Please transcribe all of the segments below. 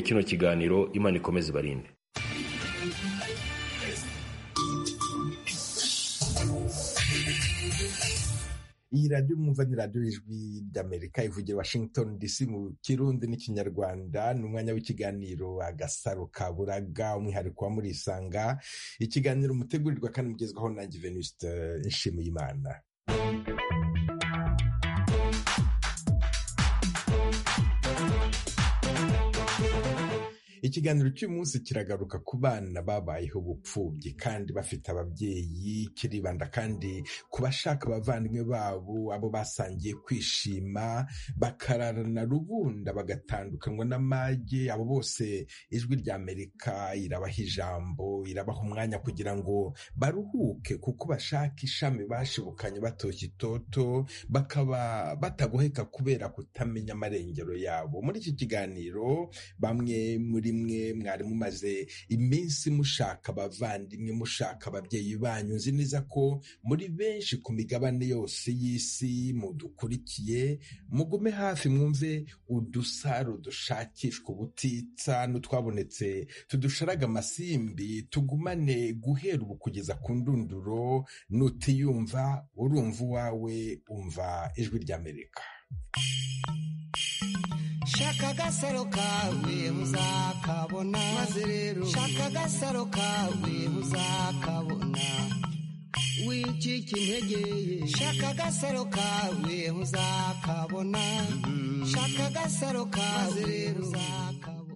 kino kiganiro imana ikomeze ibarinde iyi radiyo mwumva ni radiyo y'ijwi ry'amerika ivugira washington dc mu kirundi n'ikinyarwanda ni umwanya w'ikiganiro agasaro ka buraga umwihariko wa murisanga ikiganiro mutegurirwa kandi mugezwaho na venuste nshimiyimana ikiganiro cy'umunsi kiragaruka ku bana babayeho ubupfubyi kandi bafite ababyeyi kiribanda kandi ku bashaka abavandimwe babo abo basangiye kwishima bakararana rubunda bagatandukanywa n'amage abo bose ijwi rya amerika irabaha ijambo irabaha umwanya kugira ngo baruhuke kuko bashaka ishami bashibukanye batoshye itoto bakaba batagoheka kubera kutamenya amarengero yabo muri iki kiganiro bamwe muri mwe mwari mumaze iminsi mushaka abavandimwe mushaka ababyeyi banyu nzi neza ko muri benshi ku migabane yose y'isi mudukurikiye mugume hafi mwumve udusaro dushakishwa ubutitsa n'utwabonetse tudusharaga amasimbi tugumane guhera ubu kugeza ku ndunduro nutiyumva urumva uwawe umva ijwi ry'amerika shaka agasaro kawe uzakabona maze rero shaka agasaro kawe uzakabona wicika intege shaka agasaro kawe uzakabona shaka agasaro kawe rero uzakabona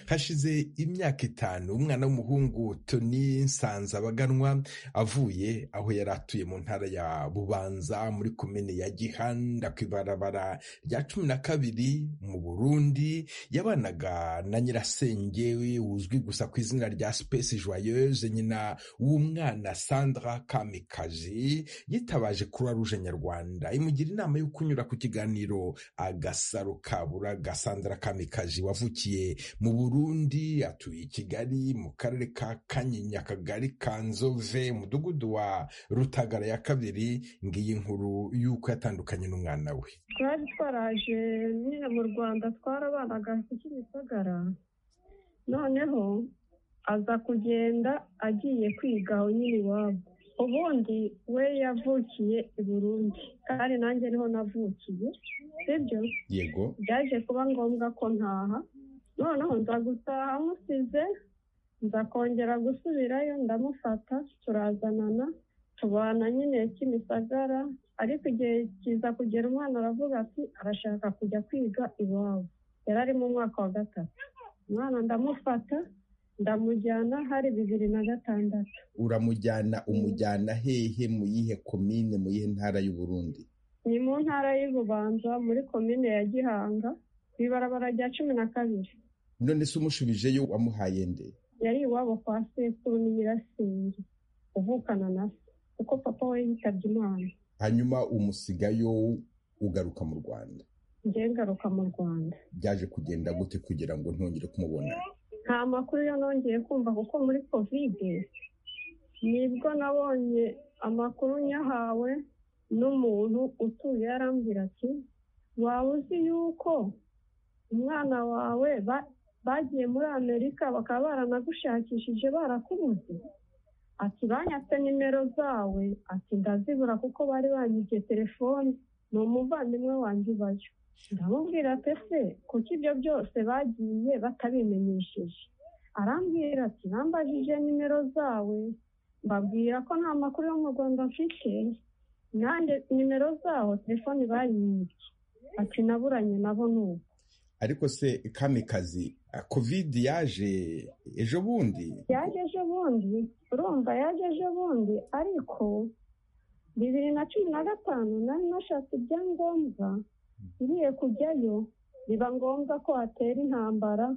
hashize imyaka itanu umwana w'umuhungu toni nsanzabaganwa avuye aho yari atuye mu ntara ya bubanza muri komine ya gihanda ku ibarabara rya cumi na kabiri mu burundi yabanaga na nyirasenge uzwi gusa ku izina rya sipesi joyeuse nyina w'umwana sandra kamikazi yitabaje kuruwa ruje nyarwanda imugira inama yo kunyura ku kiganiro agasaro kabura gasandra kamikazi wavukiye mu burundi burundi atuye i kigali mu karere ka kanyinya akagari ka nzove umudugudu wa rutagara ya kabiri ngiyi nkuru y'uko yatandukanye n'umwana we twari twaraje nyine mu rwanda twarabanaga kimisagara noneho aza kugenda agiye kwiga nyine iwabo ubundi we yavukiye i burundi kandi nanjye niho navukiye sibyo yego byaje kuba ngombwa ko ntaha noneho nza gutaha amusize nza kongera gusubirayo ndamufata turazanana tubana nyine kimisagara ariko igihe kiza kugera umwana aravuga ati arashaka kujya kwiga iwabo yari ari mu mwaka wa gatatu umwana ndamufata ndamujyana hari bibiri na gatandatu uramujyana umujyana hehe mu yihe komine mu yihe ntara y'uburundi ni mu ntara y'ububanza muri komine ya gihanga ku ibarabara rya cumi na kabiri none se umushubijeyo wamuhaye nde yari iwabo kwa sekuru ni nyirasenge uvukana na se kuko papa we yitabye imana hanyuma umusigayo ugaruka mu rwanda njyewe ngaruka mu rwanda byaje kugenda gute kugira ngo ntongere kumubona nta makuru yo nongeye kumva kuko muri kovide nibwo nabonye amakuru nyahawe n'umuntu utuye arambwira ati waba uzi yuko umwana wawe bagiye muri amerika bakaba baranagushakishije barakubuze ati banyatse nimero zawe ati ndazibura kuko bari banyibye telefoni ni umuvandimwe wanjye ubayo ndamubwira ati ese kuko ibyo byose bagiye batabimenyesheje arambwira ati nambajije nimero zawe mbabwira ko nta makuru yo mu rwanda mfite nanjye nimero zaho telefoni bayibye ati naburanye nabo ni uko ariko se kamikazi kovide yaje ejo bundi yaje ejo bundi urumva yaje ejo bundi ariko bibiri na cumi na gatanu nari nashatse ibyangombwa ngiye kujyayo biba ngombwa ko hatera intambara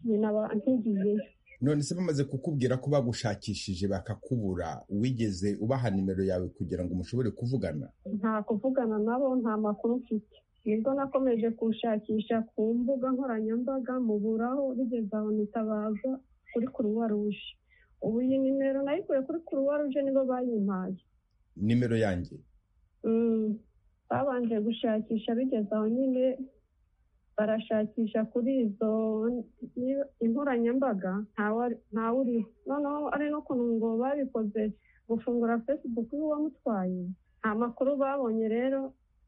binaba nkigiyeyo none se bamaze kukubwira ko bagushakishije bakakubura wigeze ubaha nimero yawe kugira ngo mushobore kuvugana nta kuvugana nabo nta makuru mfite nibwo nakomeje gushakisha ku mbuga nkoranyambaga muburaho bigeze aho nitabaza kuri kuruwa ruje ubu iyi nimero nayikuye kuri kuruwa ruje nibo bayimpaye nimero yanjye babanje gushakisha bigeze aho nyine barashakisha kuri izo inkoranyambaga ntawe uriho noneho ari n'ukuntu ngo babikoze gufungura fesibuku y'uwamutwaye nta makuru babonye rero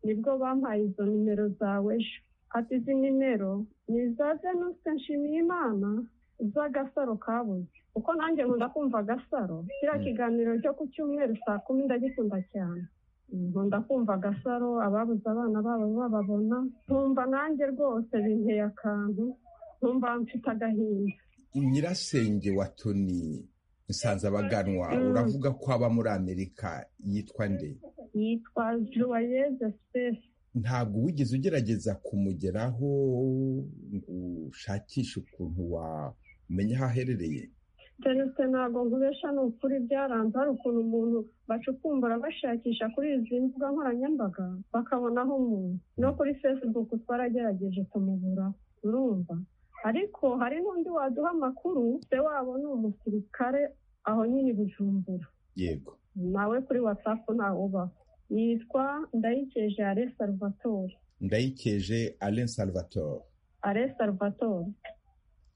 nibwo bampaye izo nimero zawe ejo ati izi nimero ni iza venusite nshimiyimana z'agasaro kabuze kuko nanjye nkunda kumva agasaro kiriya kiganiro cyo ku cyumweru saa kumi ndagikunda cyane nkunda kumva agasaro ababuze abana babo bababona nkumva nanjye rwose binteye akantu nkumva mfite agahinda nyirasenge wa toni nsanze abaganwa uravuga ko aba muri amerika yitwa nde yitwa juwayeze sipesi ntabwo wigeze ugerageza kumugeraho ngo ushakishe ukuntu wamenya aho aherereye celeste ntabwo nkubesha ni ukuri byaranze hari ukuntu umuntu bacukumbura bashakisha kuri izi mbuga nkoranyambaga bakabonaho umuntu no kuri fesibuku twaragerageje kumubura urumva ariko hari n'undi waduha amakuru se wabo ni umusirikare aho nyine bujumbura yego nawe kuri watsapu ntawe ubaho yitwa ndayikeje alain salvatore ndayikeje alain salvatore alain salvatore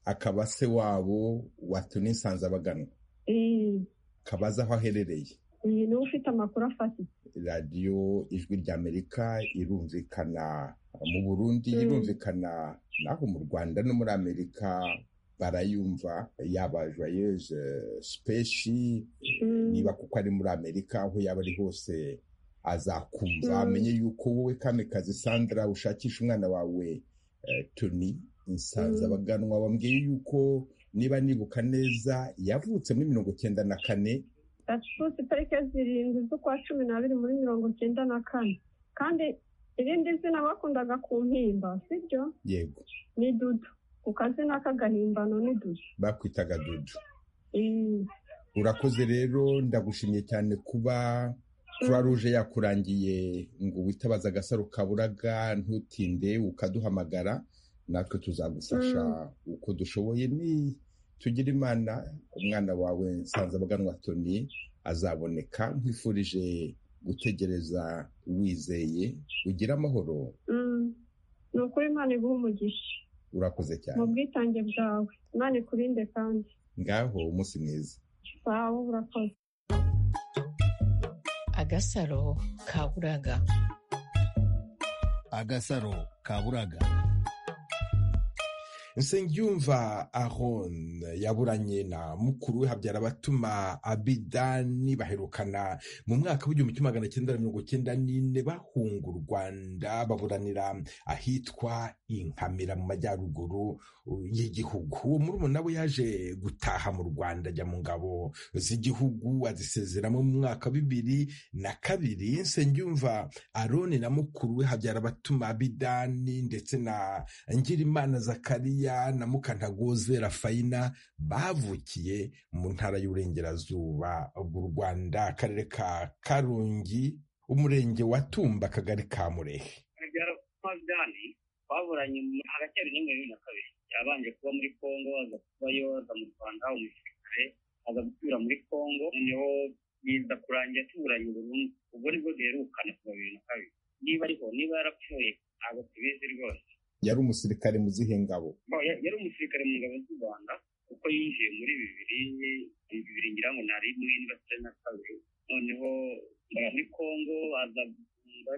akaba se wabo watunisanze abagana kabaza aho aherereye iyi niwe ufite amakuru afatitse radiyo ijwi ry'amerika irumvikana mu burundi irumvikana naho mu rwanda no muri amerika barayumva yaba joyeuse sipeshi niba kuko ari muri amerika aho yaba ari hose azakumva amenye yuko wowe kamikazi sandra ushakisha umwana wawe tuni insanze abaganwa bambwiye yuko niba nibuka neza yavutse muri mirongo icyenda na kane yavutse itariki zirindwi z'ukwa cumi n'abiri muri mirongo icyenda na kane kandi irindi zina bakundaga ku mpimba sibyo yego ni dudu ku kazina k'agahimbano ni dudu bakwitaga dudu urakoze rero ndagushimiye cyane kuba croix rouge yakurangiye ngo witabaze agasaro kaburaga ntutinde ukaduhamagara natwe tuzagufasha uko dushoboye ni tugira imana umwana wawe nsanzabaganwa toni azaboneka nkwifurije gutegereza wizeye ugira amahoro ni ukuri imana iguha umugisha urakoze cyane mu bwitange bwawe imana ikurinde kandi ngaho umunsi mwiza sawa urakoze agasaro kaburaga agasaro kaburaga nsengiyumva aron yaburanye na mukuru we habyara abatuma abidani baherukana mu mwaka w'igihumbi kimwe magana cyenda mirongo cyenda n'ine bahunga u rwanda baburanira ahitwa inkamira mu majyaruguru y'igihugu uwo murumuna we yaje gutaha mu rwanda ajya mu ngabo z'igihugu azisezeramo mu mwaka wa bibiri na kabiri nsengiyumva aroni na mukuru we habyara abatuma abidani ndetse na ngirimana zakariya na mukantagoze rafayina bavukiye mu ntara y'uburengerazuba bw'u rwanda akarere ka karongi umurenge wa tumba akagari ka murehe abidani baburanye hagati ya bibiri na bibiri na kabiri yabanje kuba muri kongo aza kubayo aza mu rwanda umusirikare aza gusubira muri kongo noneho biza kurangira tuburanye burundu ubwo nibwo duherukana kuva bibiri na kabiri niba ariho niba yarapfuye ntabwo tubizi rwose yari umusirikare mu zihe ngabo yari umusirikare mu ngabo z'u rwanda kuko yinjiye muri bibiri bibiri ngira ngo ntari muri indasitiri na kabiri noneho muri kongo baza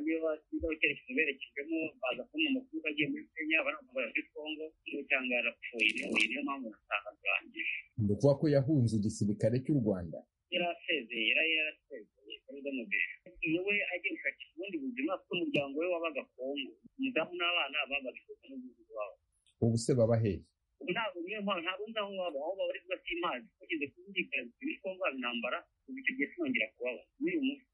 icyerekezo berekejwemo baza kubona amakuru agiye muri kenya baramubara muri kongo niyo cyangwa yarapfuye niyo niyo mpamvu nasanga turangije ni ukuvuga ko yahunze igisirikare cy'u rwanda yari asezeye yari yarasezeye kuruza mu gihe iyo we ajya gushakisha ubundi buzima kuko umuryango we wabaga kongo umudamu n'abana babaga ifoto n'ubuvuzi wabo ubu se baba hehe ntabwo niyo mpamvu ntabwo nzi aho baba aho baba ariko batimazi bageze kumvikana bitewe n'uko baba intambara ubu icyo gihe sinongera kubaba n'uyu munsi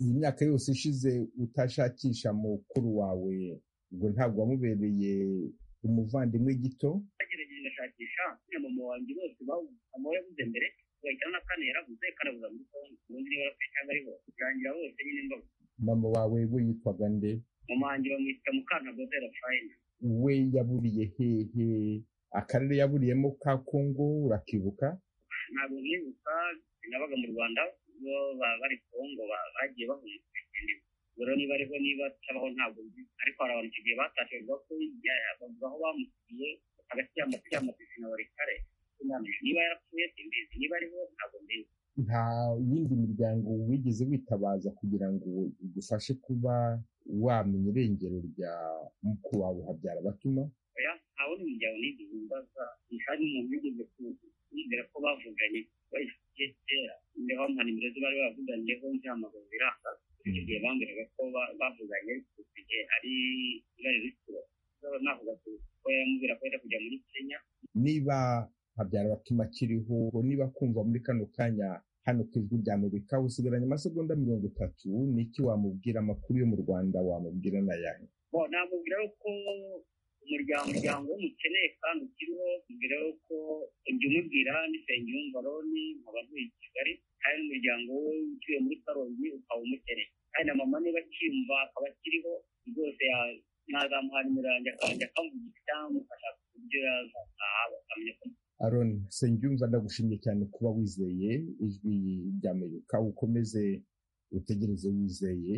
iyi myaka yose ishize utashakisha mukuru wawe ngo ntabwo wamubereye umuvandimwe gito bagerageje gashakisha na mama wanjye bose mama we yabuze mbere bagahita na kane yarabuze karabuza muri kongo ubundi niba yarapfuye cyangwa ariho birangira bose nyine mbabuze mama wawe we yitwaga nde mama wanjye bamwita mukantagoze rafayina we yaburiye hehe akarere yaburiyemo ka kongo urakibuka ntabwo mwibuka nabaga mu rwanda bo bari kongo bagiye bahunga rero niba ariho niba atabaho ntabwo nzi ariko hari abantu icyo gihe batashye bavuga ko bavuga aho bamusigiye hagati y'amapisi na barikare niba yarapfuye simbizi niba ariho ntabwo mbizi nta yindi miryango wigeze witabaza kugira ngo igufashe kuba wamenya irengero rya mukuru wawe habyara batuma oya nta wundi muryango nigeze mbaza ntihari umuntu wigeze kuzi nizera ko bavuganye bayifitiye kera niho nka nimero ze bari bavuganiyeho ntihamagaza iranga icyo gihe bambwiraga ko bavuganye igihe ari ibara rikuru navuga ko yamubwira ko yenda kujya muri kenya niba habyara batuma akiriho niba kumva muri kano kanya hano ku ijwi rya amerika usigaranye amasegonda mirongo itatu n'iki wamubwira amakuru yo mu rwanda wamubwira n'ayahe bo namubwira ko umuryango umuryango w'umukene kandi ukiriho mbere yuko ibyo umubwira n'isenge y'umvaroni nkaba ntuye i kigali kandi n'umuryango we utuye muri karongi ukaba umukene kandi na mama niba akiyumva akaba akiriho rwose nazamuha nimero yanjye akajya akamuvuga cyangwa ku byo yazataha bakamenya ko aroni nsengiyumva ndagushimye cyane kuba wizeye ijwi ry'amerika ukomeze utegereze wizeye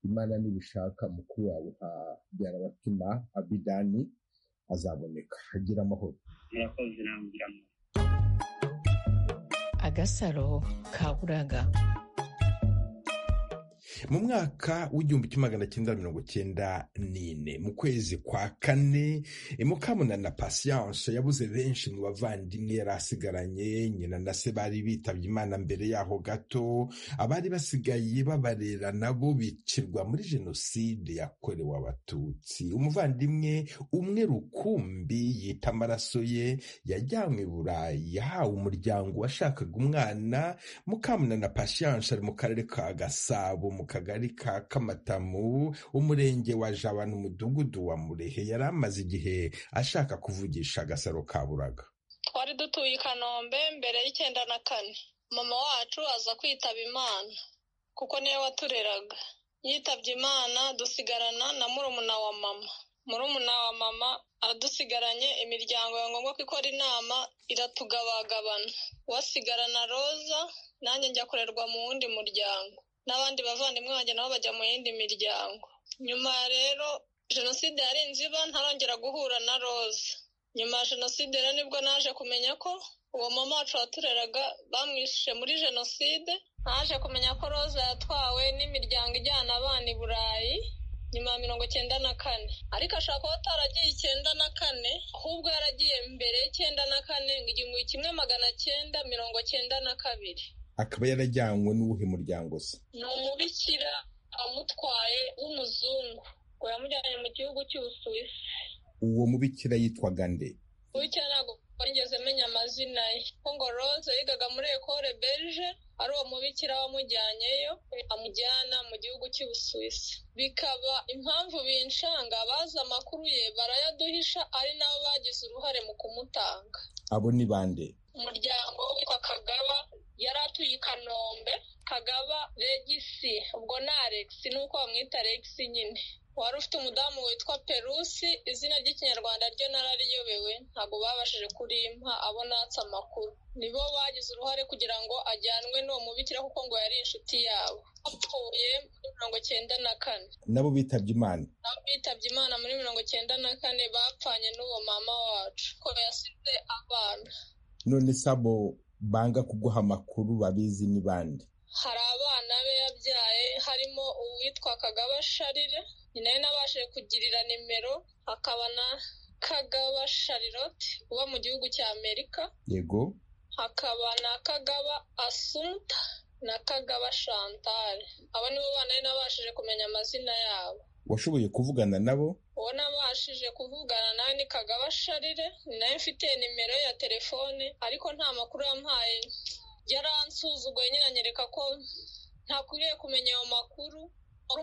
imana nibishaka mukuru wawe habyara abatima abidani azaboneka agira amahoro murakoze namubwiramo agasaro ka buraga mu mwaka w'igihumbi kimwe magana cyenda mirongo cyenda n'ine mu kwezi kwa kane mukamuna na pasiyanse yabuze benshi mu bavandimwe yari asigaranye nyina na se bari bitabye imana mbere yaho gato abari basigaye babarera nabo bicirwa muri jenoside yakorewe abatutsi umuvandimwe umwe rukumbi yita amaraso ye yajyanywe i burayi yahawe umuryango washakaga umwana mukamuna na pasiyanse ari mu karere ka gasabo mu kagari ka kamatamu umurenge wa jaba n'umudugudu wa murehe yari amaze igihe ashaka kuvugisha agasaro ka buraga twari dutuye i kanombe mbere y'icyenda na kane mama wacu aza kwitaba imana kuko niwe watureraga yitabye imana dusigarana na murumuna wa mama murumuna wa mama adusigaranye imiryango ya ngombwa ko ikora inama iratugabagabana wasigarana roza nanjye njya kurerwa mu wundi muryango n'abandi bavandimwe banjye nabo bajya mu yindi miryango nyuma rero jenoside yarenze iba ntarongera guhura na roza nyuma ya jenoside rero nibwo naje kumenya ko uwo mama wacu watureraga bamwishe muri jenoside naje kumenya ko roza yatwawe n'imiryango ijyana abana i burayi nyuma ya mirongo icyenda na kane ariko ashobora kuba ataragiye icyenda na kane ahubwo yaragiye mbere y'icyenda na kane ngo igihumbi kimwe magana cyenda mirongo cyenda na kabiri akaba yarajyanywe n'uwuhe muryango se ni umubikira amutwaye w'umuzungu ngo yamujyanye mu gihugu cy'ubusuwisi uwo mubikira yitwaga nde bityo ntabwo nigeze menya amazina ye kuko ngo roza yigaga muri ekore berije ari uwo mubikira wamujyanyeyo amujyana mu gihugu cy'ubusuwisi bikaba impamvu binshanga bazi amakuru ye barayaduhisha ari nabo bagize uruhare mu kumutanga abo ni bande umuryango witwa kagaba yari atuye i kanombe kagaba regisi ubwo ni alex nuko bamwita alex nyine wari ufite umudamu witwa perusi izina ry'ikinyarwanda ryo narariyobewe ntabwo babashije kurimpa abo natse amakuru nibo bagize uruhare kugira ngo ajyanwe n'uwo mubikira kuko ngo yari inshuti yabo bapfuye muri mirongo cyenda na kane nabo bitabye imana nabo bitabye imana muri mirongo cyenda na kane bapfanye n'uwo mama wacu ko yasize abana none sabo banga kuguha amakuru babizi ni bande hari abana be yabyaye harimo uwitwa kagaba sharire ni nawe nabashije kugirira nimero hakaba na kagaba sharirote uba mu gihugu cya amerika yego hakaba na kagaba asumuta na kagaba shantare abo nibo bana nari nabashije kumenya amazina yabo washoboye kuvugana nabo uwo nabashije kuvugana nawe ni kagaba sharire ni nawe mfite nimero ya telefone ariko nta makuru yampaye yaransuzuguye nyine anyereka ko ntakwiriye kumenya ayo makuru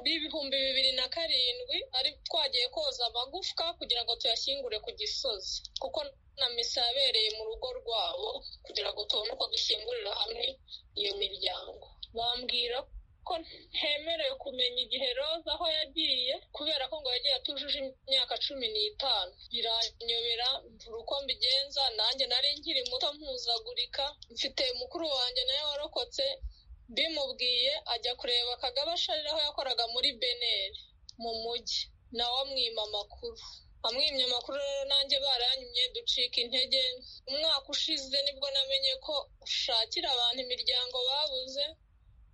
ibihumbi bibiri na karindwi ari twagiye koza amagufwa kugira ngo tuyashyingure ku gisozi kuko na misa yabereye mu rugo rwabo kugira ngo tubone uko dushyingurira hamwe iyo miryango bambwira ko ntemerewe kumenya igihe roza aho yagiye kubera ko ngo yagiye atujuje imyaka cumi n'itanu biranyobera mvura uko mbigenza nanjye nari nkiri muto mpuzagurika mfite mukuru wanjye nawe warokotse bimubwiye ajya kureba kagabo asharira aho yakoraga muri beneri mu mujyi nawe amwima amakuru amwimye amakuru rero nanjye baranyimye ducika intege umwaka ushize nibwo namenye ko ushakira abantu imiryango babuze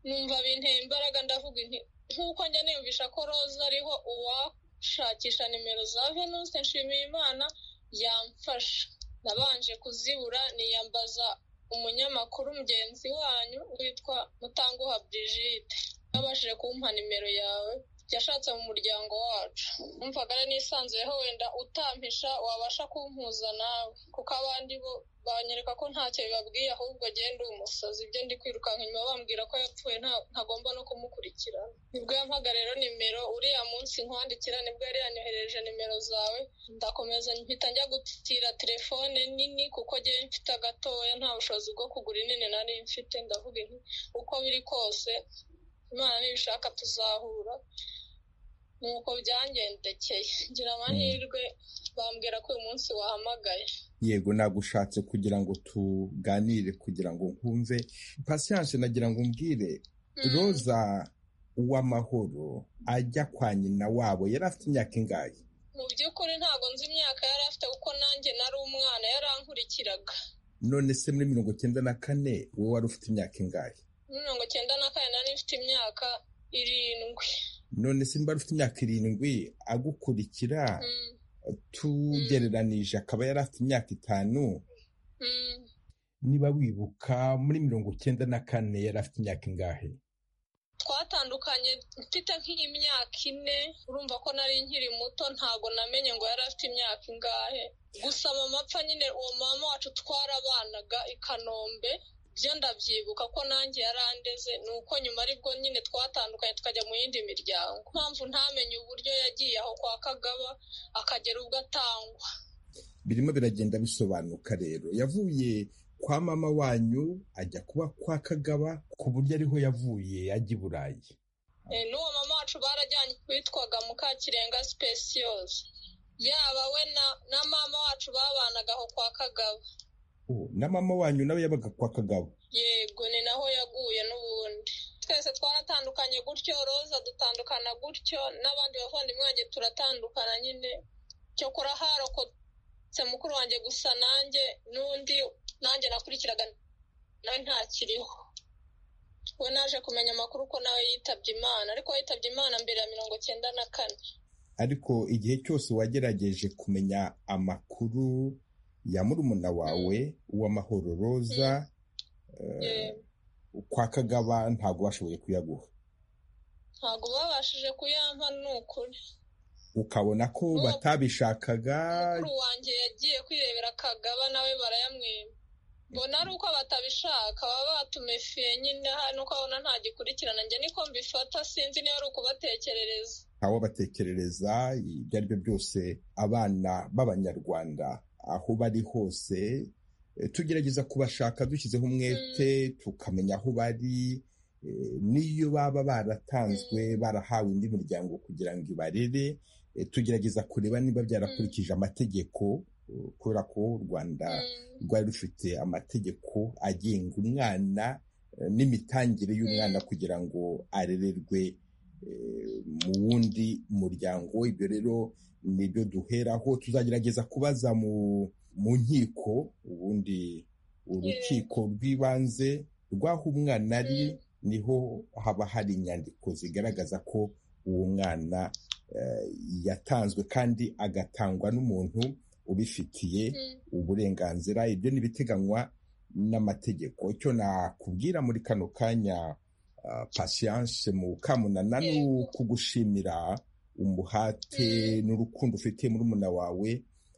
numva binteye imbaraga ndavuga inti nk'uko njya niyumvisha ko roza ariho uwashakisha nimero za venuste nshimiyimana yamfasha nabanje kuzibura niyambaza umunyamakuru mugenzi wanyu witwa mutanguha Brigitte yabashije kumpa nimero yawe yashatse mu muryango wacu numvaga nisanzuyeho wenda utampisha wabasha kumpuza nawe kuko abandi bo banyereka ko ntacyo bibabwiye ahubwo agenda uyu musazi ibyo ndi kwirukanka inyuma bambwira ko yapfuye nta- ntagomba no kumukurikirana nibwo yampaga rero nimero uriya munsi nkwandikira nibwo yari yanyohereje nimero zawe ndakomeza mpita njya gutira telefone nini kuko njyewe mfite agatoya nta bushobozi bwo kugura inini nari mfite ndavuga nti uko biri kose imana nibishaka tuzahura nuko byangendekeye ngira amahirwe bambwira ko uyu munsi wahamagaye yego nagushatse kugira ngo tuganire kugira ngo nkumve pasiyanse nagira ngo umbwire Mm. roza uw'amahoro ajya kwa nyina wabo yari afite imyaka ingahe mu by'ukuri ntabwo nzi imyaka yari afite kuko nanjye nari umwana yarankurikiraga none se muri mirongo icyenda na kane wowe wari ufite imyaka ingahe Muri mirongo cyenda na kane nari mfite imyaka irindwi none se niba ufite imyaka irindwi agukurikira Mm, tugereranije akaba yari afite imyaka itanu mm. niba wibuka muri mirongo icyenda na kane yari afite imyaka ingahe twatandukanye mfite nk'imyaka ine urumva ko nari nkiri muto ntabwo namenye ngo yari afite imyaka ingahe gusa mama apfa nyine uwo mama wacu twarabanaga i kanombe byo ndabyibuka ko nanjye yarandeze ni uko nyuma aribwo nyine twatandukanye tukajya mu yindi miryango mpamvu ntamenye uburyo yagiye aho kwa kagaba akagera ubwo atangwa birimo biragenda bisobanuka rero yavuye kwa mama wanyu ajya kuba kwa kagaba ku buryo ariho yavuye ajya i burayi Eh, n'uwo mama wacu barajyanye witwaga mukakirenga speciose yaba we na, na mama wacu babanaga aho kwa kagabo Oh, na mama wanyu nawe yabaga kwa kagaba yego ni naho yaguye n'ubundi twese twaratandukanye gutyo roza dutandukana gutyo n'abandi bavandimwe banjye turatandukana nyine cyokora harokotse mukuru wanjye gusa nanjye n'undi nanjye nakurikiraga nawe ntakiriho we naje kumenya amakuru ko nawe yitabye imana ariko yitabye imana mbere ya mirongo cyenda na kane ariko igihe cyose wagerageje kumenya amakuru ya murumuna wawe uw'amahoro roza eh, Yego. kwa kagaba ntabwo bashoboye kuyaguha ntabwo babashije kuyampa ni ukuri ukabona ko Mukuru- batabishakaga mukuru wanjye yagiye kwirebera kagaba nawe barayamwima mbona ari uko batabishaka baba batumefiye nyine hano nuko abona ntagikurikirana njye niko mbifata sinzi niba ari ukubatekerereza ntawabatekerereza ibyo ari byo byose abana b'abanyarwanda aho bari hose eh, tugerageza kubashaka dushyizeho umwete tukamenya aho bari eh, n'iyo baba baratanzwe barahawe indi miryango kugira ngo ibarere eh, tugerageza kureba niba byarakurikije amategeko eh, kubera ko u rwanda Mm, rwari rufite amategeko agenga umwana eh, n'imitangire y'umwana kugira ngo arererwe eh, mu wundi muryango ibyo rero nibyo duheraho tuzagerageza kubaza mu mu nkiko ubundi urukiko rw'ibanze rw'aho umwana ari Mm. niho haba hari inyandiko zigaragaza ko uwo mwana eh, yatanzwe kandi agatangwa n'umuntu ubifitiye mm, uburenganzira ibyo ni ibiteganywa n'amategeko icyo nakubwira muri kano kanya ah, patience mu kamunana ni Yego. ukugushimira umuhate Mm. n'urukundo ufitiye murumuna wawe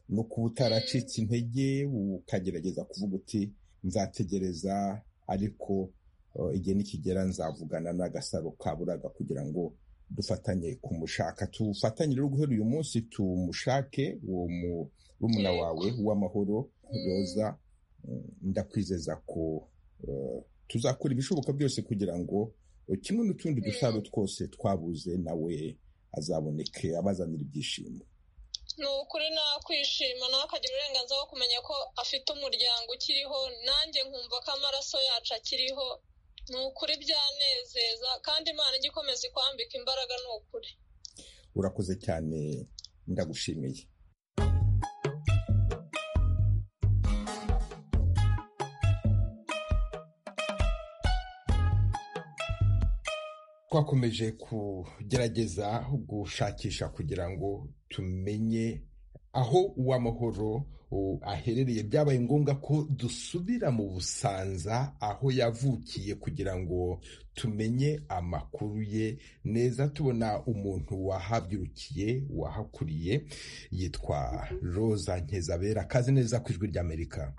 no kuba utaracitse intege ukagerageza kuvuga uti nzategereza ariko ah, igihe nikigera nzavugana n'agasaro ka buraga kugira ngo dufatanye kumushaka tufatanye rero guhera uyu munsi tumushake uwo mu murumuna Yego. wawe w'amahoro Mm. roza mm, ndakwizeza ko eh, tuzakora ibishoboka byose kugira ngo eh, kimwe n'utundi dusaro twose twabuze nawe azaboneke abazanira ibyishimo ni ukuri nakwishima nawe akagira uburenganzira bwo kumenya ko afite umuryango ukiriho nanjye nkumva ko amaraso yacu akiriho ni ukuri byanezeza kandi imana ijya ikomeza ikwambika imbaraga ni ukuri urakoze cyane ndagushimiye twakomeje kugerageza gushakisha kugira ngo tumenye aho uw'amahoro aherereye byabaye ngombwa ko dusubira mu busanza aho yavukiye kugira ngo tumenye amakuru ye neza tubona umuntu wahabyirukiye wahakuriye yitwa roza ntezabera kazi neza ku ijwi ry'amerika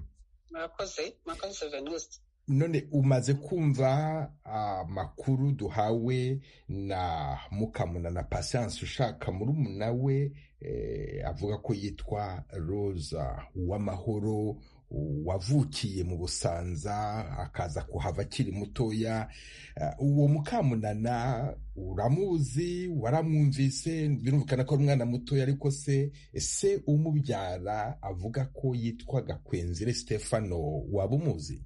murakoze murakoze venuste none umaze kumva amakuru duhawe na mukamuna na pasiyanse ushaka murumuna we avuga ko yitwa roza uw'amahoro wavukiye mu busanza akaza kuhava akiri mutoya uwo mukamunana uramuzi waramwumvise birumvikana ko ari umwana mutoya ariko se ese umubyara avuga ko yitwa gakwenzire stefano waba umuzi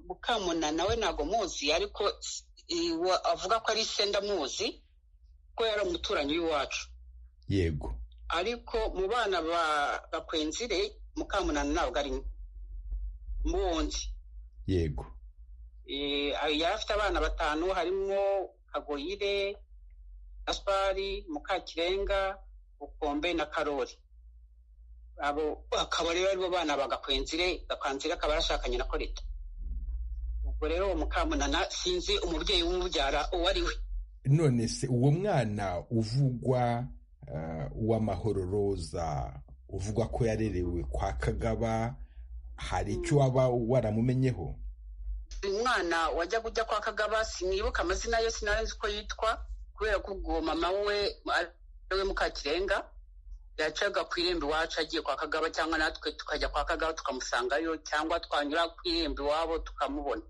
mukamuna nawe ntabwo muzi ariko avuga ko ari se ndamuzi ko yari umuturanyi w'iwacu yego ariko mu bana ba bakwenzire mukamunana ntabwo arimo mundi yego yari afite abana batanu harimo kagoyire gaspari mukakirenga ukombe na karori abo akaba rero aribo bana bagakwenzire gakwenzire akaba yarashakanye na korita ubwo rero uwo mukamunana sinzi umubyeyi w'umubyara uwo ari we none se uwo mwana uvugwa uw'amahoro roza uvugwa ko yarerewe kwa kagaba hari icyo waba waramumenyeho umwana wajya kujya kwa kagaba sinibuka amazina ye sinari ko yitwa kubera ko ubwo mama we we mukakirenga yacaga ku irembo iwacu agiye kwa kagaba cyangwa natwe tukajya kwa kagaba tukamusangayo cyangwa twanyura ku irembo iwabo tukamubona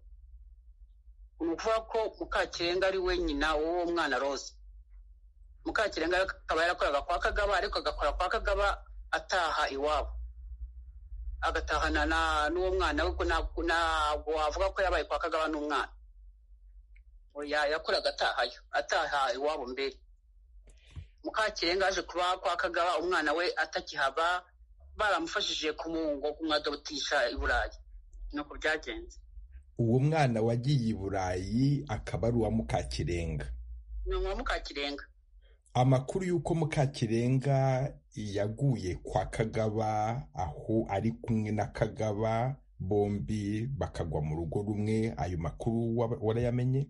ni ukuvuga ko mukakirenga ari we nyina w'uwo mwana roza mukakirenga akaba yarakoraga kwa kagaba ariko agakora kwa kagaba ataha iwabo agatahana n'uwo mwana we ntabwo wavuga ko yabaye kwa kagaba n'umwana yakoraga atahayo ataha iwabo mbere mukakirenga aje kuba kwa kagaba umwana we atakihaba baramufashije kumuhungo kumwadobutisha i burayi nuko byagenze uwo mwana wagiye i burayi akaba ari uwa mukakirenga ni uwa mukakirenga amakuru y'uko mukakirenga yaguye kwa kagaba aho ari kumwe na kagaba bombi bakagwa mu rugo rumwe ayo makuru warayamenye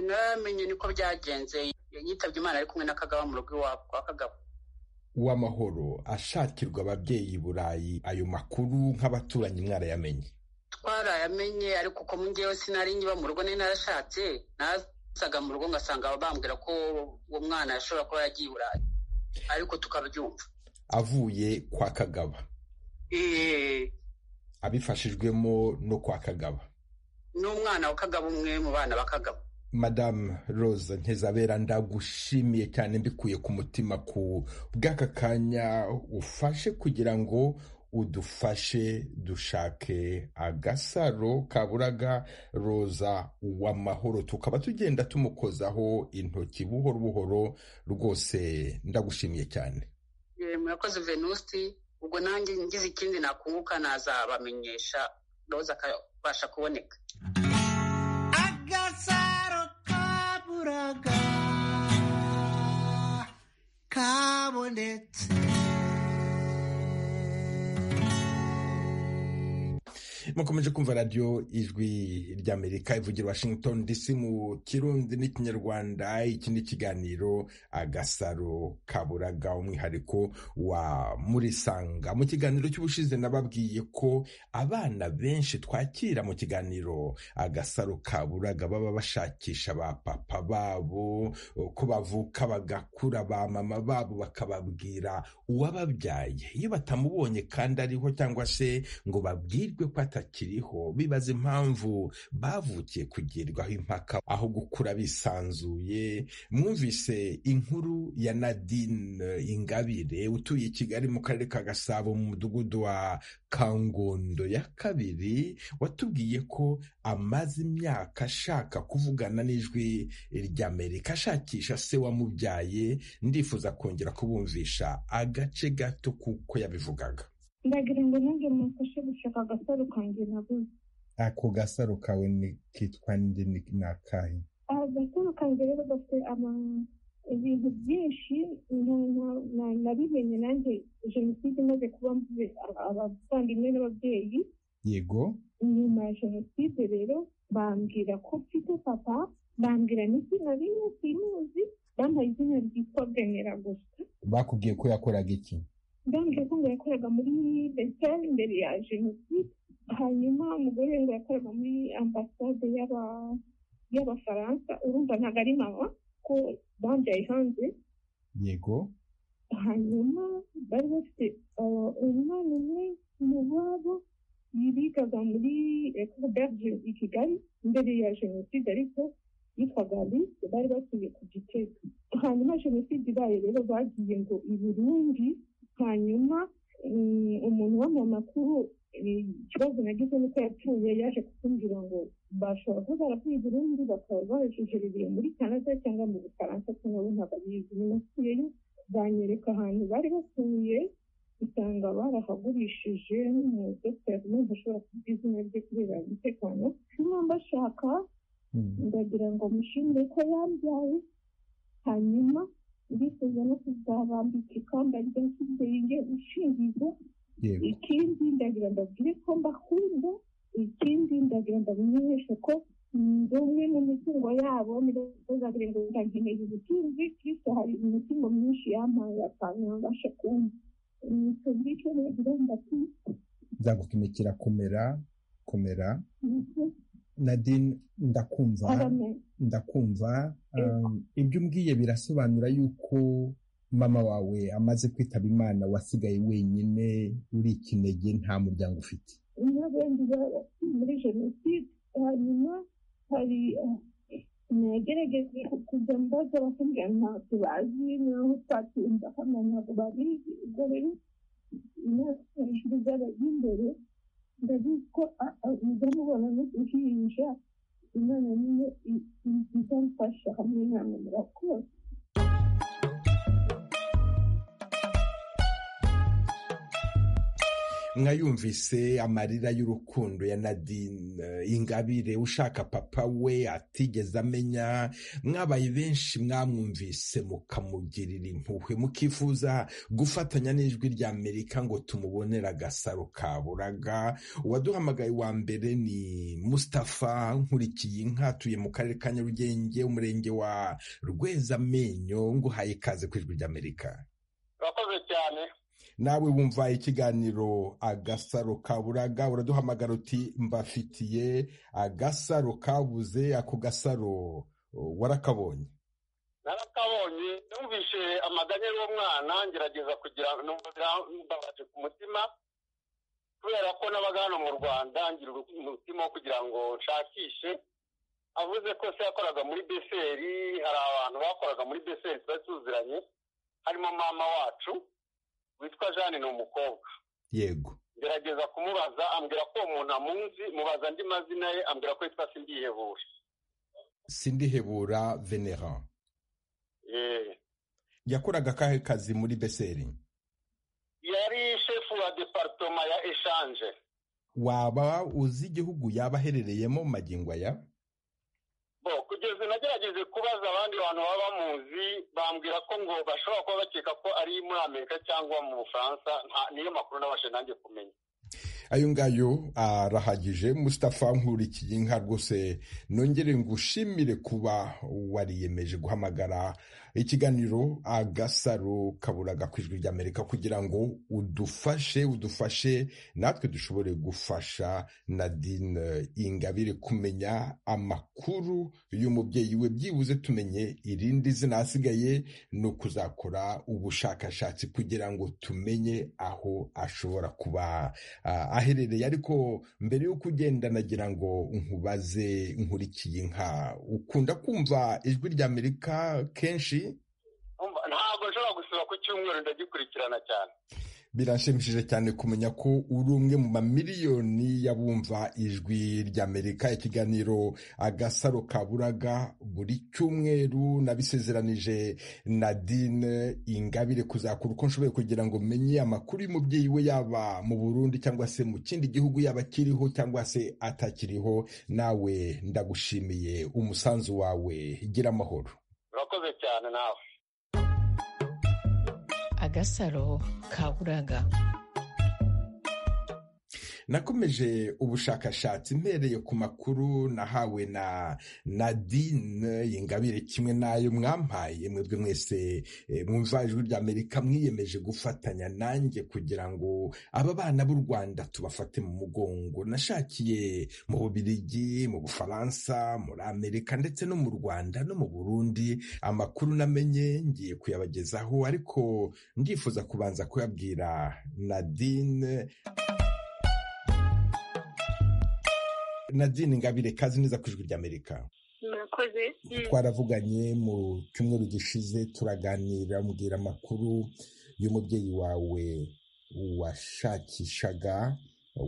naramenye niko byagenze yitabye imana ari kumwe na kagaba mu rugo iwabo kwa kagaba uw'amahoro ashakirwa ababyeyi i burayi ayo makuru nk'abaturanyi mwarayamenye twarayamenye ariko uko ngewe sinari nkiba mu rugo nari narashatse nasaga mu rugo ngasanga bambwira ko uwo mwana ashobora kuba yagiye i burayi ariko tukabyumva avuye kwa kagaba abifashijwemo no kwa kagaba n'umwana wa kagaba umwe mu bana ba kagaba madamu roza ntezabera ndagushimiye cyane mbikuye ku mutima ku bw'aka kanya ufashe kugira ngo udufashe dushake agasaro kaburaga roza uw'amahoro tukaba tugenda tumukozaho intoki buhoro buhoro rwose ndagushimiye cyane murakoze venusti ubwo nanjye ngize ikindi nakunguka nazabamenyesha roza akabasha kuboneka kabonetse mukomeje kumva radiyo ijwi ry'amerika ivugira washington dc mu kirundi n'ikinyarwanda iki ni ikiganiro agasaro kaburaga umwihariko wa murisanga mu kiganiro cy'ubushize nababwiye ko abana benshi twakira mu kiganiro agasaro kaburaga baba bashakisha ba papa babo ko bavuka bagakura ba mama babo bakababwira uwababyaye iyo batamubonye kandi ariho cyangwa se ngo babwirwe ko ata batakiriho bibaza impamvu bavukiye kugirirwaho impaka aho gukura bisanzuye mwumvise inkuru ya nadine ingabire utuye i kigali mu karere ka gasabo mu mudugudu wa kangondo ya kabiri watubwiye ko amaze imyaka ashaka kuvugana n'ijwi ry'amerika ashakisha se wamubyaye ndifuza kongera kubumvisha agace gato kuko yabivugaga ndagira ngo nanjye mufashe gushaka agasaro kanjye nabuze ako gasaro kawe ni kitwa ndi ni ni akahe agasaro kanjye rero gafite ibintu byinshi nabimenye nanjye jenoside imaze kuba mvuze abavandimwe n'ababyeyi yego nyuma ya jenoside rero bambwira ko mfite papa bambwira n'izina rimwe simuzi bampaye izina ryitwa benera gusa bakubwiye ko yakoraga iki ndambwira ko ngo yakoraga muri besiteri imbere ya jenoside hanyuma umugore ngo yakoraga muri ambasade y'abafaransa urumva ntabwo ari mama ko bambyaye hanze yego hanyuma bari bafite umwana umwe mu babo bigaga muri ekobage i kigali imbere ya jenoside ariko yitwaga alice bari batuye ku gitega hanyuma jenoside ibaye rero bagiye ngo i burundi hanyuma umuntu w'amakuru ikibazo nagize nuko yapfuye yaje kutumbwira ngo bashobora kuba baravuye i burundi bakaba bajujerereye muri canada cyangwa mu bufaransa cyangwa bo ntabwo abizi binasuyeyo banyereka ahantu bari batuye usanga barahagurishije umudogiteri n'umuntu ashobora kuvuga izina rye kubera umutekano niba mbashaka ndagira ngo mushimire ko yambyaye hanyuma ndifuza no kuzabambika ikamba rya kidenge ushingiza ikindi ndagira ndabwire ko mbakunda ikindi ndagira ndabamenyeshe ko ndi umwe mu mitungo yabo ntibazagire ngo ndankeneye ubutunzi kristo hari imitungo myinshi yampaye akantu nabasha kumva tubwire icyo nagira ndati nzagutumikira kumera komera nadine ndakumva ndakumva ibyo umbwiye birasobanura yuko mama wawe amaze kwitaba imana wasigaye wenyine uri ikinege nta muryango ufite muri jenoside hanyuma hari nagerageje kujya mbaza bakambwira ntabwo bazi naho twatinda hano ntabwo babizi ubwo rero imyaka hejuru z'abajya imbere ndabizi ko ndamubona n'uruhinja imana niyo izamfasha hamwe namwe murakoze mwayumvise amarira y'urukundo ya nadine ingabire ushaka papa we atigeze amenya mwabaye benshi mwamwumvise mukamugirira impuhwe mukifuza gufatanya n'ijwi rya amerika ngo tumubonere agasaro kaburaga uwaduhamagaye wa mbere ni mustapha nkurikiye inka atuye mu karere ka nyarugenge umurenge wa rwezamenyo nguhaye ikaze ku ijwi ry'amerika urakoze cyane nawe wumva ikiganiro agasaro kaburaga uraduhamagara uti mbafitiye agasaro kabuze ako gasaro warakabonye narakabonye numvise amaganya y'uwo mwana ngerageza kugira mbabaje ku mutima kubera ko n'abaga hano mu rwanda ngira umutima wo kugira ngo nshakishe avuze ko se yakoraga muri beseri hari abantu bakoraga muri beseri twari tuziranye harimo mama wacu witwa jeanine ni umukobwa yego ngerageza kumubaza ambwira ko uwo muntu amunzi mubaza andi mazina ye ambwira ko yitwa sindihebura sindihebura venera yakoraga akahe kazi muri beseri yari shefu wa deparitoma ya eshanje waba uzi igihugu yaba aherereyemo magingo aya bo kugeza nagerageje kubaza abandi bantu baba bamuzi bambwira ko ngo bashobora kuba bakeka ko ari muri amerika cyangwa mu bufaransa niyo makuru nabashe nanjye kumenya ayo ngayo arahagije mustapha nkurikiye inka rwose nongere ngushimire kuba wariyemeje guhamagara ikiganiro agasaro kaburaga ku ijwi ry'amerika kugira ngo udufashe udufashe natwe dushobore gufasha nadine ingabire kumenya amakuru y'umubyeyi we byibuze tumenye irindi zina asigaye ni ukuzakora ubushakashatsi kugira ngo tumenye aho ashobora kuba ah, aherereye ariko mbere y'uko ugenda nagira ngo nkubaze nkurikiye inka ukunda kumva ijwi ry'amerika kenshi Umva, ntabwo nshobora gusiba ku cyumweru ndagikurikirana cyane biranshimishije cyane kumenya ko uri umwe mu mamiliyoni y'abumva ijwi ry'amerika ikiganiro agasaro kaburaga buri cyumweru nabisezeranije nadine ingabire kuzakura uko nshoboye kugira ngo menye amakuru y'umubyeyi we yaba mu burundi cyangwa se mu kindi gihugu yaba akiriho cyangwa se atakiriho nawe ndagushimiye umusanzu wawe gira amahoro urakoze cyane nawe agasaro kaburaga nakomeje ubushakashatsi mpereye ku makuru nahawe na nadine ingabire kimwe n'ayo mwampaye mwebwe mwese eh, mwumva ijwi ry'amerika mwiyemeje gufatanya nanjye kugira ngo aba bana b'u rwanda tubafate mu mugongo nashakiye mu bubirigi mu bufaransa muri amerika ndetse no mu rwanda no mu burundi amakuru namenye ngiye kuyabagezaho ariko ndifuza kubanza kuyabwira nadine nadine ngabire kazi neza ku ijwi ry'amerika murakoze twaravuganye mu cyumweru gishize turaganira mbwira amakuru y'umubyeyi wawe washakishaga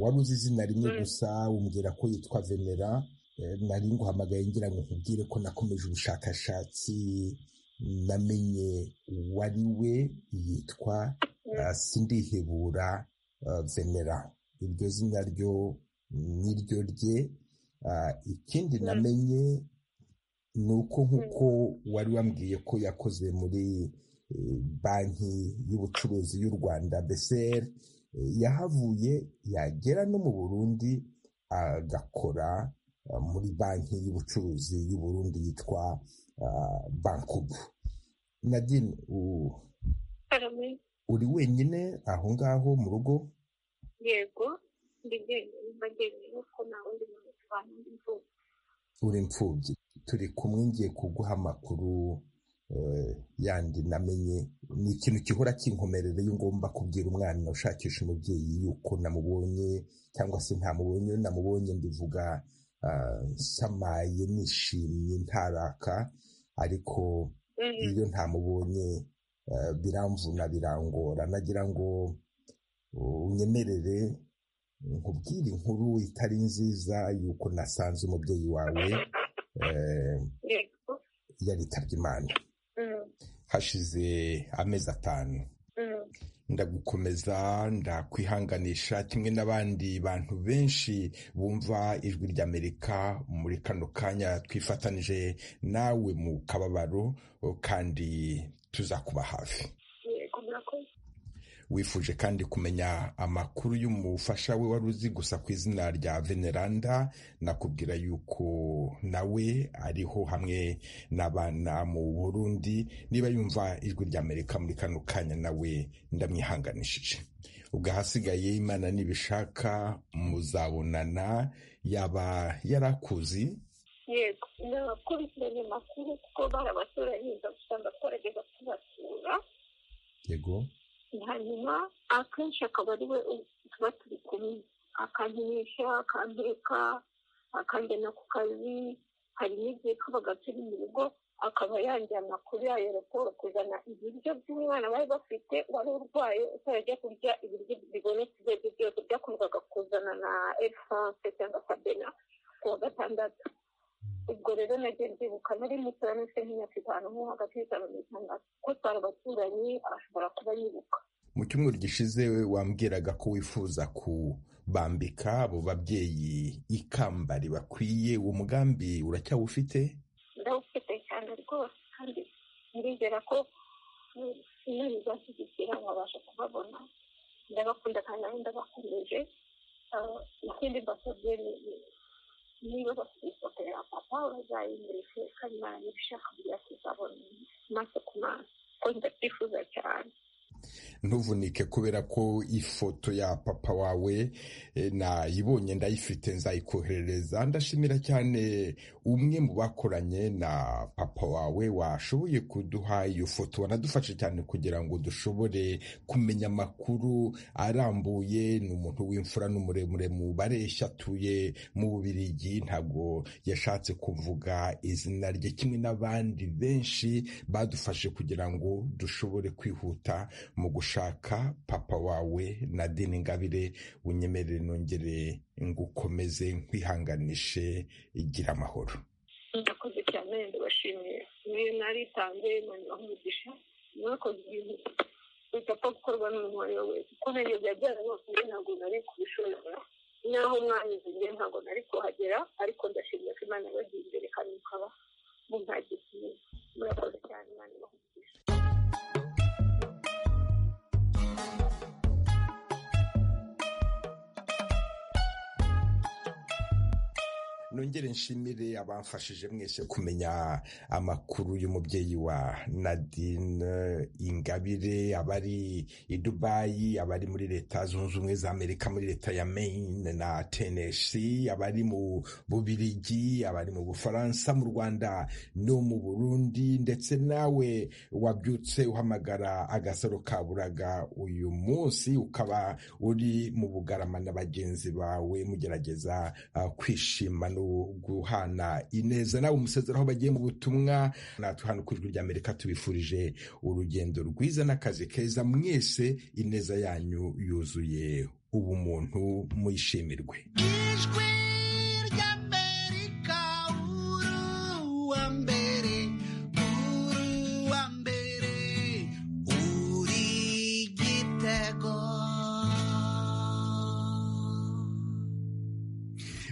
wari uzi izina rimwe gusa umbwira ko yitwa venera Eh, nari nguhamagaye ngira ngo nkubwire ko nakomeje ubushakashatsi namenye uwo ari we yitwa eh, sindihebura eh, venera iryo zina ryo niryo rye Ah, ikindi namenye ni uko nk'uko wari wambwiye ko yakoze muri eh, banki y'ubucuruzi y'u rwanda bcr eh, yahavuye yagera no mu burundi agakora ah, muri banki y'ubucuruzi y'u burundi yitwa ah, bankubu nadine u- uri wenyine aho ngaho mu rugo yego ndi njyenyine mba njyenyine ko nta wundi muntu tubana n'imvugo uri imfubyi turi kumwe ngiye kuguha amakuru eh, yandi namenye ni ikintu gihora kinkomerera iyo ngomba kubwira umwana ushakisha umubyeyi yuko namubonye cyangwa se ntamubonye iyo namubonye ndivuga ah, nsamaye nishimye ntaraka ariko iyo ntamubonye eh, biramvuna birangora nagira ngo uh, unyemerere nkubwire inkuru itari nziza yuko nasanze umubyeyi wawe eh, yego yaritabye imana Mm, hashize amezi atanu mm, ndagukomeza ndakwihanganisha kimwe n'abandi bantu benshi bumva ijwi ry'amerika muri kano kanya twifatanije nawe mu kababaro kandi tuzakuba hafi yego murakoze wifuje kandi kumenya amakuru y'umufasha we wari uzi gusa ku izina rya veneranda nakubwira yuko nawe ariho hamwe n'abana mu burundi niba yumva ijwi ry'amerika muri kano kanya nawe ndamwihanganishije ubwo ahasigaye imana nibishaka muzabonana yaba yarakuzi yego ndakurikiranye amakuru kuko barabaturanye gusa ndakorageza kubasura yego hanyuma akenshi akaba ari we tuba turi kumwe akankinisha akanteka akanjyana ku kazi hari n'igihe kabaga turi mu rugo akaba yanjyana kuri ayeroporo kuzana ibiryo by'umwana bari bafite wari urwaye utajya kurya ibiryo bibonetse ibyo aribyo byose byakundaga kuzana na erifanse cyangwa sabena ku wa gatandatu ubwo rero nagiye ndibuka nari mutoya nose nk'imyaka itanu nko hagati y'itanu n'itandatu ko twari abaturanyi ashobora kuba yibuka mu cyumweru gishize wambwiraga ko wifuza kubambika abo babyeyi ikamba ribakwiye uwo mugambi uracyawufite ndawufite cyane rwose kandi ndizera ko imana izashyigikira nkabasha kubabona ndabakunda kandi nanjye ndabakomeje Ah, ikindi mbasabye ni- ni- niba bafite ifoto ya papa bazayimurike kandi barangiza ushaka kugira kuzabona maso ku maso kuko ndabyifuza cyane ntuvunike kubera ko ifoto ya papa wawe eh, nayibonye ndayifite nzayikoherereza ndashimira cyane umwe mu bakoranye na papa wawe washoboye kuduha iyo foto wanadufashe cyane kugira ngo dushobore kumenya amakuru arambuye ni umuntu w'imfura n'umuremure mu bareshya atuye mu bubirigi ntabwo yashatse kuvuga izina rye kimwe n'abandi benshi badufashe kugira ngo dushobore kwihuta mu gushaka papa wawe nadine ngabire unyemerere nongere ngukomeze nkwihanganishe igira amahoro ndakoze cyane ndabashimiye niyo naritanze noneho umugisha mwakoze ibintu bidapfa gukorwa n'umuntu uwo ari we wese uko nariyo byajyana rwose njye ntabwo nari kubishobora naho mwanyuze njye ntabwo nari kuhagera ariko ndashimye ko imana yabagiye imbere kandi mukaba muntagiye kimwe murakoze cyane imana ibahugisha nongere nshimire abamfashije mwese kumenya amakuru y'umubyeyi wa nadine ingabire abari i dubayi abari muri leta zunze ubumwe za amerika muri leta ya maine na tenesi abari mu bubirigi abari mu bufaransa mu rwanda no mu burundi ndetse nawe wabyutse uhamagara agasaro ka buraga uyu munsi ukaba uri mu bugarama na bagenzi bawe mugerageza ah, kwishima no guhana ineza nawe umusezero aho bagiye mu butumwa natwe hano ku ijwi rya amerika tubifurije urugendo rwiza n'akazi keza mwese ineza yanyu yuzuye ubumuntu muyishimirwe ijwi ry'amerika uruwa mbere uruwa mbere uri igitego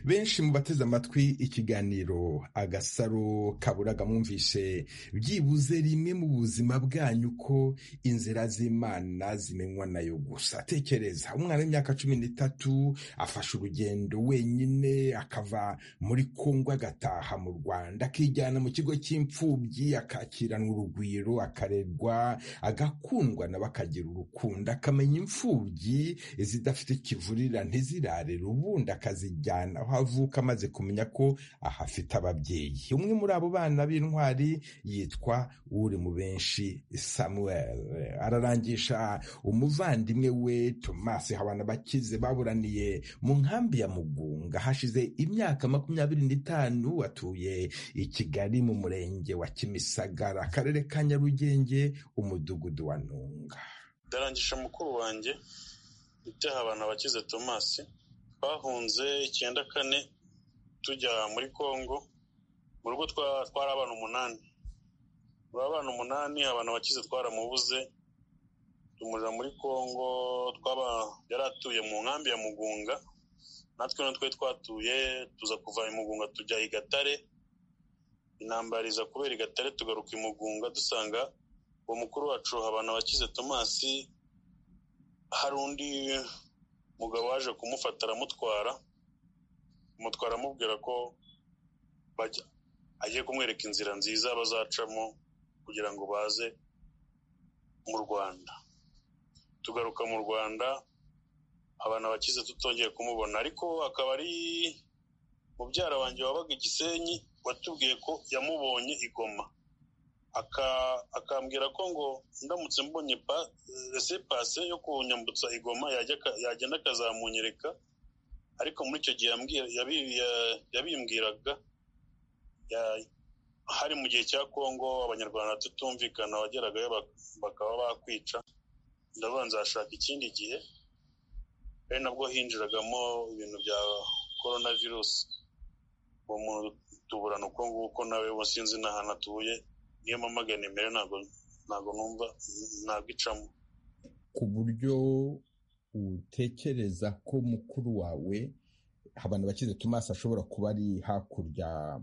benshi mu bateze amatwi ikiganiro agasaro kaburaga mwumvise byibuze rimwe mu buzima bwanyu ko inzira z'imana zimenywa nayo gusa tekereza umwana w'imyaka cumi n'itatu afashe urugendo wenyine akava muri kongo agataha mu rwanda akijyana mu kigo cy'imfubyi akakiranwa urugwiro akarerwa agakundwa nawe akagira urukundo akamenya imfubyi zidafite ikivurira ntizirarere ubundi akazijyana aho avuka amaze kumenya ko ahafite ababyeyi umwe muri abo bana b'intwari yitwa uri mu benshi samuel ararangisha umuvandimwe we tomasi habana bakize baburaniye mu nkambi ya mugunga hashize imyaka makumyabiri n'itanu atuye i kigali mu murenge wa kimisagara akarere ka nyarugenge umudugudu wa ntunga ndarangije mukuru wanjye itaha abantu bakize tomasi twahunze icyenda kane tujya muri congo mu rugo twa- twari abana umunani muri abana umunani abantu bakize twaramubuze tumurira muri congo twaba yari atuye mu nkambi ya mugunga natwe no twari twatuye tuza kuva i mugunga tujya i gatare intambara iza kubera i gatare tugaruka i mugunga dusanga uwo mukuru wacu abantu bakize tomasi hari undi umugabo waje kumufata aramutwara amutwara amubwira ko bajya- agiye kumwereka inzira nziza bazacamo kugira ngo baze mu rwanda tugaruka mu rwanda abantu abakize tutongeye kumubona ariko akaba ari mubyara wanjye wabaga i gisenyi watubwiye ko yamubonye i goma aka- akambwira ko ngo ndamutse mbonye pa- rese pase yo kunyambutsa igoma yajya aka- yagenda akazamunyereka ariko muri icyo gihe yambwira- yabi- ya- yabimbwiraga ya- hari mu gihe cya kongo abanyarwanda tutumvikana wageragayo bak- bakaba bakwica ndavuga nzashaka ikindi gihe ari nabwo hinjiragamo ibintu bya korona virusi uwo muntu tuburana uko nguko nawe ubu sinzi n'ahantu atuye niyo mpamagana imbere ntabwo ntabwo numva ntabwo icamo ku buryo utekereza ko mukuru wawe abantu bakize tomasi ashobora kuba ari hakurya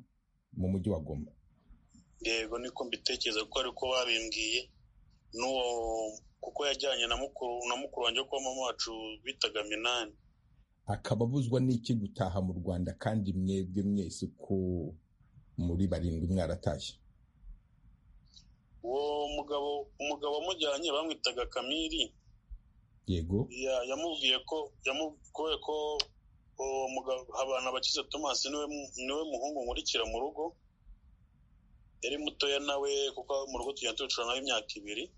mu mujyi wa goma yego niko mbitekereza kuko ariko babimbwiye n'uwo kuko yajyanye na mukuru na mukuru wanjye wo kwa mama wacu bitaga minani akaba abuzwa n'iki gutaha mu rwanda kandi mwebwe mwese ko muri barindwi mwaratashye uwo mugabo umugabo wamujyanye bamwitaga kamiri yego ya- yamubwiye ko yamubwiye ko uwo mugabo habana bakize tomasi niwe mu- niwe muhungu nkurikira mu rugo yari mutoya nawe kuko mu rugo tugenda tubicara nawe imyaka ibiri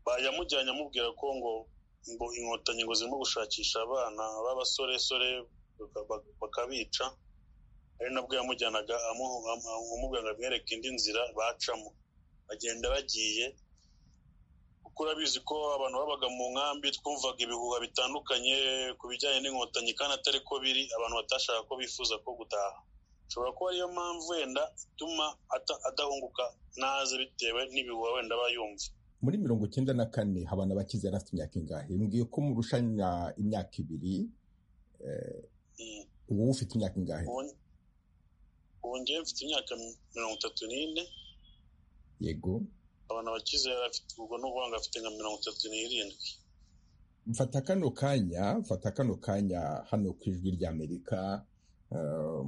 Ba- yamujyanye amubwira ko ngo ngo inkotanyi ngo zirimo gushakisha abana b'abasoresore baka- baka- bakabica ari nabwo yamujyanaga amuhu- amu- amubwira ngo amwereke indi nzira bacamo bagenda bagiye kuko urabizi ko abantu babaga mu nkambi twumvaga ibihuha bitandukanye ku bijyanye n'inkotanyi kandi atari ko biri abantu batashaka ko bifuza ko gutaha ushobora kuba ariyo mpamvu wenda ituma ata- adahunguka naze bitewe n'ibihuha wenda aba yumva muri mirongo icyenda na kane habana bakize yari afite imyaka ingahe mbwiye ko murushanya imyaka ibiri eh, ubu ufite imyaka ingahe Ubu- ubu ngewe mfite imyaka mirongo itatu n'ine yego abantu bakize yari afite ubwo ni ukuvuga ngo afite nka mirongo itatu n'irindwi mfata kano kanya mfata kano kanya hano ku ijwi ry'amerika eh,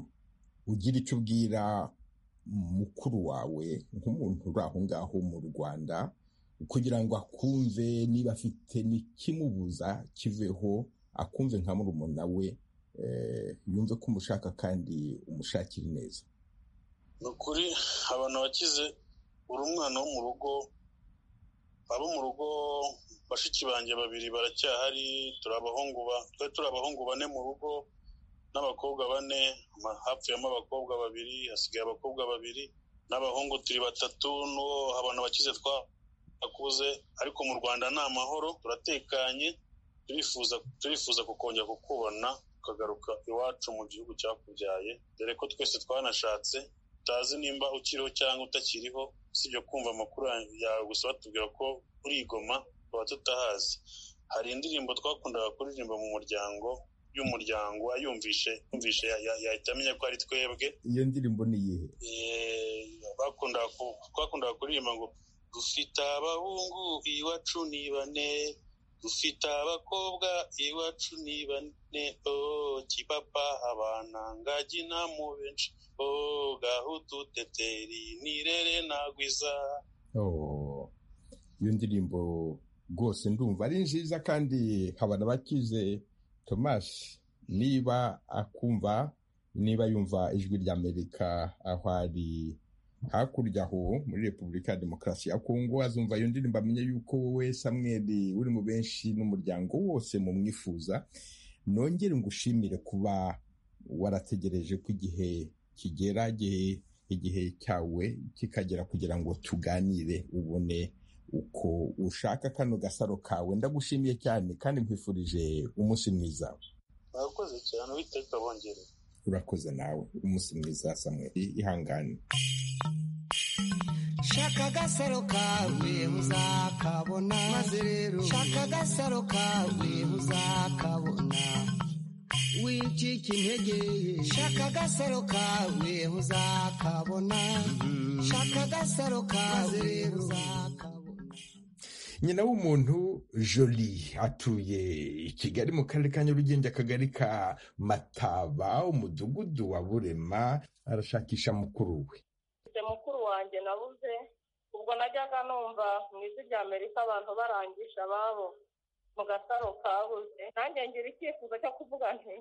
ugira icyo ubwira mukuru wawe nk'umuntu uri aho ngaho mu rwanda kugira ngo akumve niba afite n'ikimubuza kiveho akumve nka murumuna we eh, yumve ko umushaka kandi umushakira neza ni ukuri abantu bakize uri umwana wo mu rugo abo mu rugo bashiki banjye babiri baracyahari turi abahungu ba- twari turi abahungu bane mu rugo n'abakobwa bane ma- hapfuyemo abakobwa babiri hasigaye abakobwa babiri n'abahungu turi batatu n'uwo abantu bakize twakuze ariko mu rwanda ni amahoro turatekanye turifuza turifuza kukongera kukubona ukagaruka iwacu mu gihugu cyakubyaye dore ko twese twanashatse utazi nimba ukiriho cyangwa utakiriho usibye kumva amakuru yawe gusa batubwira ko urigoma tuba tutahazi hari indirimbo twakundaga kuririmba mu muryango y'umuryango ayumvishe yumvishe ya- ya- yahita amenya ko ari twebwe iyo ndirimbo ni iyihe Eh, bakundaga ku- twakundaga kuririmba ngo dufite abahungu iwacu ni bane dufite abakobwa iwacu ni bane oh, kipapa abana ngagi na mu benshi oh, gahutu teteri nirere nagwiza Oh, iyo ndirimbo rwose ndumva ari nziza kandi habana bakize Thomas niba akumva niba yumva ijwi ry'Amerika aho ari hakurya aho muri Repubulika ya Demokarasi ya Kongo azumva iyo ndirimbo amenye yuko wowe Samuel uri mu benshi n'umuryango wose mu mwifuza nongere ngushimire kuba warategereje ko igihe kigera igihe igihe cyawe kikagera kugira ngo tuganire ubone uko ushaka kano gasaro kawe ndagushimiye cyane kandi nkwifurije umunsi mwiza mwakoze cyane uwiteka bongere urakoze nawe umunsi mwiza samweri ihangane shaka agasaro kawe uzakabona maze rero shaka agasaro kawe uzakabona wicika intege shaka agasaro kawe uzakabona shaka agasaro kawe uzakabona nyina w'umuntu joli atuye i kigali mu karere ka nyarugenge akagari ka mataba umudugudu wa burema arashakisha mukuru we nje mukuru wanjye nabuze ubwo najyaga numva mu ijwi rya amerika abantu barangisha ababo mu gasaro kabuze nanjye ngira icyifuzo cyo kuvuga nti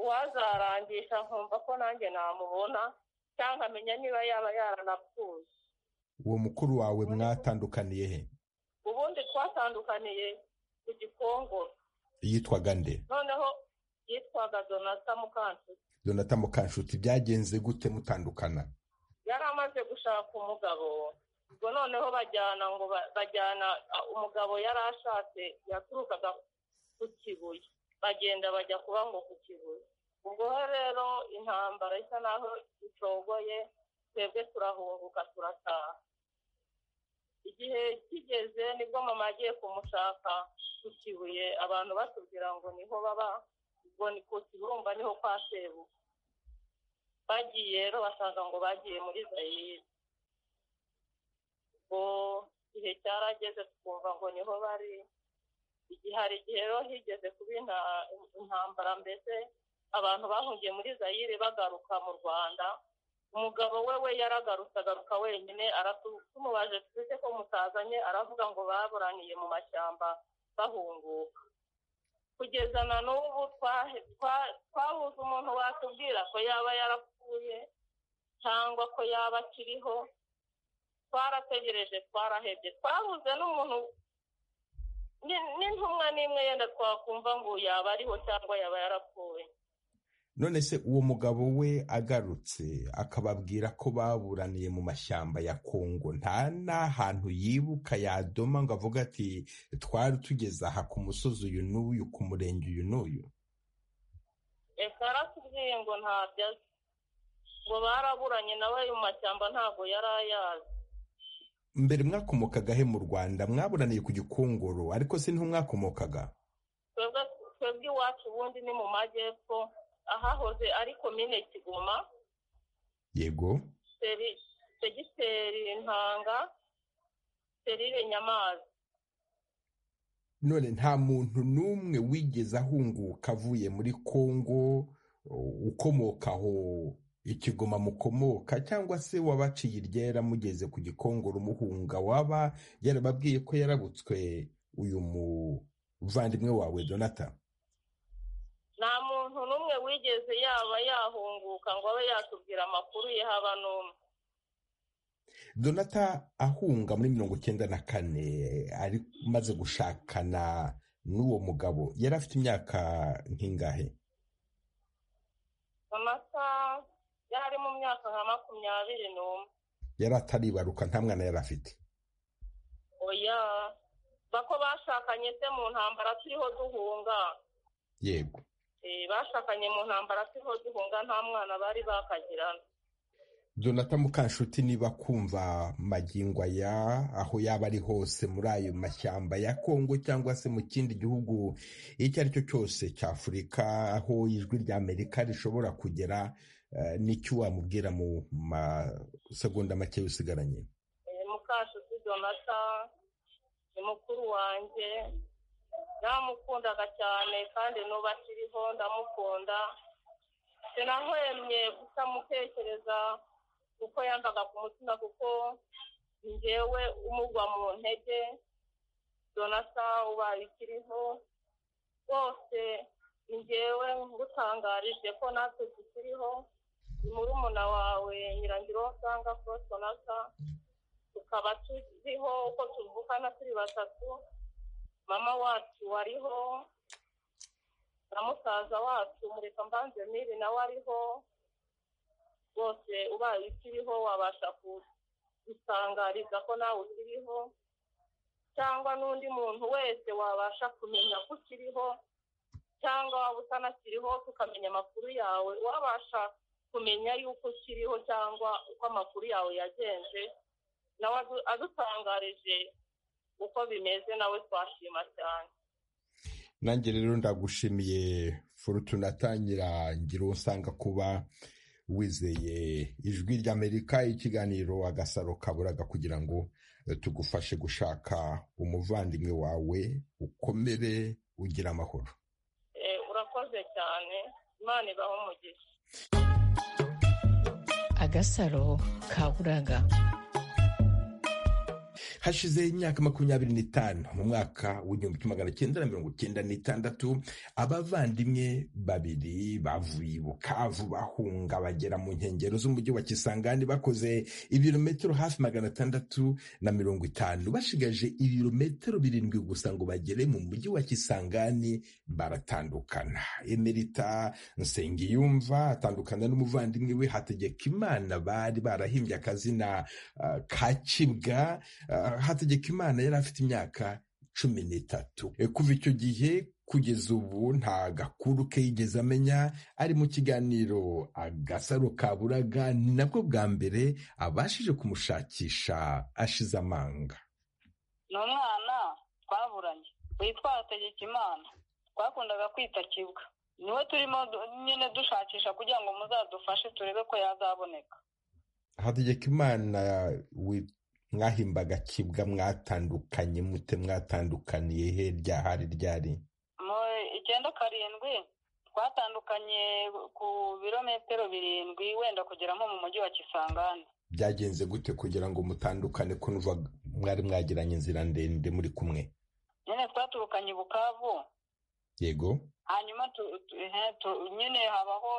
uwazarangisha nkumva ko nanjye namubona cyangwa amenya niba yaba yaranapfuye uwo mukuru wawe mwatandukaniye he ubundi twatandukaniye ku gikongoro yitwaga nde noneho yitwaga donata mukansuku donata mukanshuti byagenze gute mutandukana yari amaze gushaka umugabo ubwo noneho bajyana ngo ba- bajyana ah, umugabo yari ashatse yaturukaga ku kibuye bagenda bajya kuba ngo ku kibuye ubwo rero intambara isa naho icogoye twebwe turahunguka turataha igihe kigeze nibwo mama agiye kumushaka ku kibuye abantu batubwira ngo niho baba ubwo ni ku kibumba niho kwa sebu bagiye rero basanga ngo bagiye muri zayire ubwo igihe cyarageze twumva ngo niho bari igihe hari igihe rero higeze kuba inta- intambara mbese abantu bahungiye muri zayire bagaruka mu rwanda umugabo we we yaragarutse agaruka wenyine aratu- tumubaje twese ko mutazanye aravuga ngo baburaniye mu mashyamba bahunguka kugeza na n'ubu twahe- twa- twabuze umuntu watubwira ko yaba yarapfuye cyangwa ko yaba akiriho twarategereje twarahebye twabuze n'umuntu ni- n'intumwa n'imwe yenda twakumva ngo yaba ariho cyangwa yaba yarapfuye none se uwo mugabo we agarutse akababwira ko baburaniye mu mashyamba ya kongo nta n'ahantu yibuka yadoma ngo avuga ati twari tugeze aha ku musozi uyu n'uyu ku murenge uyu n'uyu ese aratubwiye ngo ntabyo azi ngo baraburanye nawe mu mashyamba ntabwo yari ayazi mbere mwakomokaga he mu rwanda mwaburaniye ku gikongoro ariko se niho mwakomokaga twebwe twebwe iwacu ubundi ni mu majyepfo ahahoze ari komine kigoma yego seri segiteri ntanga serire nyamazi none nta muntu n'umwe wigeze ahunguka avuye muri kongo u- ukomoka aho ikigoma mukomoka cyangwa se wabaciye iryera mugeze ku gikongoro umuhunga waba yarababwiye ko yarabutswe uyu muvandimwe wawe donata nta muntu n'umwe wigeze yaba yahunguka ngo abe yatubwira amakuru ye haba n'umwe donata ahunga muri mirongo icyenda na kane ari amaze gushakana n'uwo mugabo yari afite imyaka nk'ingahe amata yari mu myaka nka makumyabiri n'umwe yari ataribaruka nta mwana yari afite oya bako bashakanye se mu ntambara turiho duhunga yego Eh, bashakanye mu ntambara turiho duhunga nta mwana bari bakagirana Donata Mukanshuti niba kumva magingo aya aho yaba ari hose muri ayo mashyamba ya Kongo cyangwa se mu kindi gihugu icyo ari cyo cyose cya Afurika aho ijwi rya Amerika rishobora kugera eh, n'icyo wamubwira mu masegonda make usigaranye Eh, mukashuti donata ni mukuru wanjye namukundaga cyane kandi n'ubu akiriho ndamukunda sinahwemye kutamutekereza kuko yambaga ku mutima kuko njyewe umugwa mu ntege donata ubaye ikiriho rwose njyewe ngutangarije ko natwe tukiriho ni murumuna wawe nyirangiro usanga kuri donata tukaba tuziho uko tuvukana turi batatu mama wacu wariho na musaza wacu mureka mbanze miri nawe ariho rwose ubaye ukiriho wabasha kudusangariza ko nawe ukiriho cyangwa n'undi muntu wese wabasha kumenya ko ukiriho cyangwa waba utanakiriho tukamenya amakuru yawe wabasha kumenya yuko ukiriho cyangwa uko amakuru yawe yagenze nawe adu- adutangarije uko bimeze nawe twashima cyane nanjye rero ndagushimiye forutuna tangira ngira uwo usanga kuba wizeye ijwi ry'amerika ikiganiro agasaro kaburaga kugira ngo eh, tugufashe gushaka umuvandimwe wawe ukomere ugira amahoro Eh, urakoze cyane imana ibaho umugisha agasaro kaburaga hashize imyaka makumyabiri n'itanu mu mwaka w'igihumbi kimwe magana cyenda na mirongo cyenda n'itandatu abavandimwe babiri bavuye i bukavu bahunga bagera mu nkengero z'umujyi wa kisangani bakoze ibirometero hafi magana atandatu na mirongo itanu bashigaje ibirometero birindwi gusa ngo bagere mu mujyi wa kisangani baratandukana emerita nsengiyumva atandukana n'umuvandimwe we hategeka imana bari barahimbye akazina ah, ka kibwa Ah, hategekimana yari afite imyaka cumi n'itatu Eh, kuva icyo gihe kugeza ubu nta gakuru ke yigeze amenya ari mu kiganiro agasaro kaburaga ni nabwo bwa mbere abashije kumushakisha ashize amanga ni umwana twaburanye witwa Hategekimana twakundaga kwita kibwa niwe turimo du- nyine dushakisha kugira ngo muzadufashe turebe ko yazaboneka hategekimana wi- mwahimbaga kibwa mwatandukanye mute mwatandukaniye he ryahari ryari mu icyenda karindwi twatandukanye ku birometero birindwi wenda kugera nko mu mujyi wa kisangani byagenze gute kugira ngo mutandukane ko nuva mwari mwagiranye inzira ndende muri kumwe nyine twaturukanye i bukavu yego hanyuma tu- tu- he- tu- nyine habaho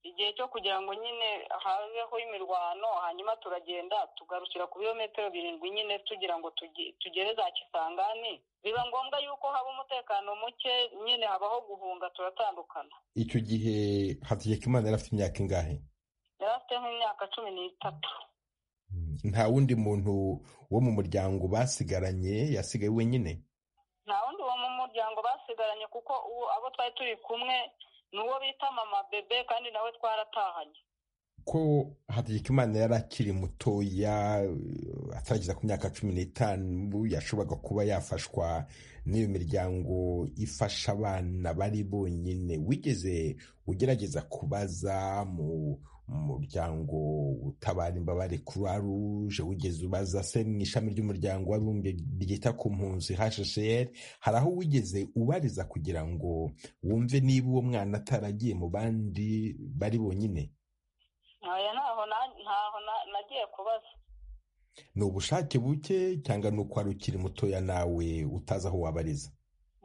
igihe cyo kugira ngo nyine habeho imirwano hanyuma turagenda tugarukira ku birometero birindwi nyine tugira ngo tugi- tugere za kisangani biba ngombwa yuko haba umutekano muke nyine habaho guhunga turatandukana icyo gihe hategekimana yari afite imyaka ingahe yari afite nk'imyaka cumi n'itatu nta wundi muntu wo mu muryango basigaranye yasigaye wenyine nta wundi wo mu muryango basigaranye kuko uwo abo twari turi kumwe ni uwo bita mama bebe kandi nawe twaratahanye ko hategekimana yari akiri mutoya eh, atarageza ku myaka cumi n'itanu yashoboraga kuba yafashwa n'iyo miryango ifasha abana bari bonyine wigeze ugerageza kubaza mu muryango utabara imbabare croix rouge wigeze ubaza se mu ishami ry'umuryango w'abibumbye ryita ku mpunzi hsr hari aho wigeze ubariza kugira ngo wumve niba uwo mwana ataragiye mu bandi bari bonyine aya ntaho na- ntaho na- nagiye kubaza ni ubushake buke cyangwa ni uko wari ukiri mutoya nawe utazi aho wabariza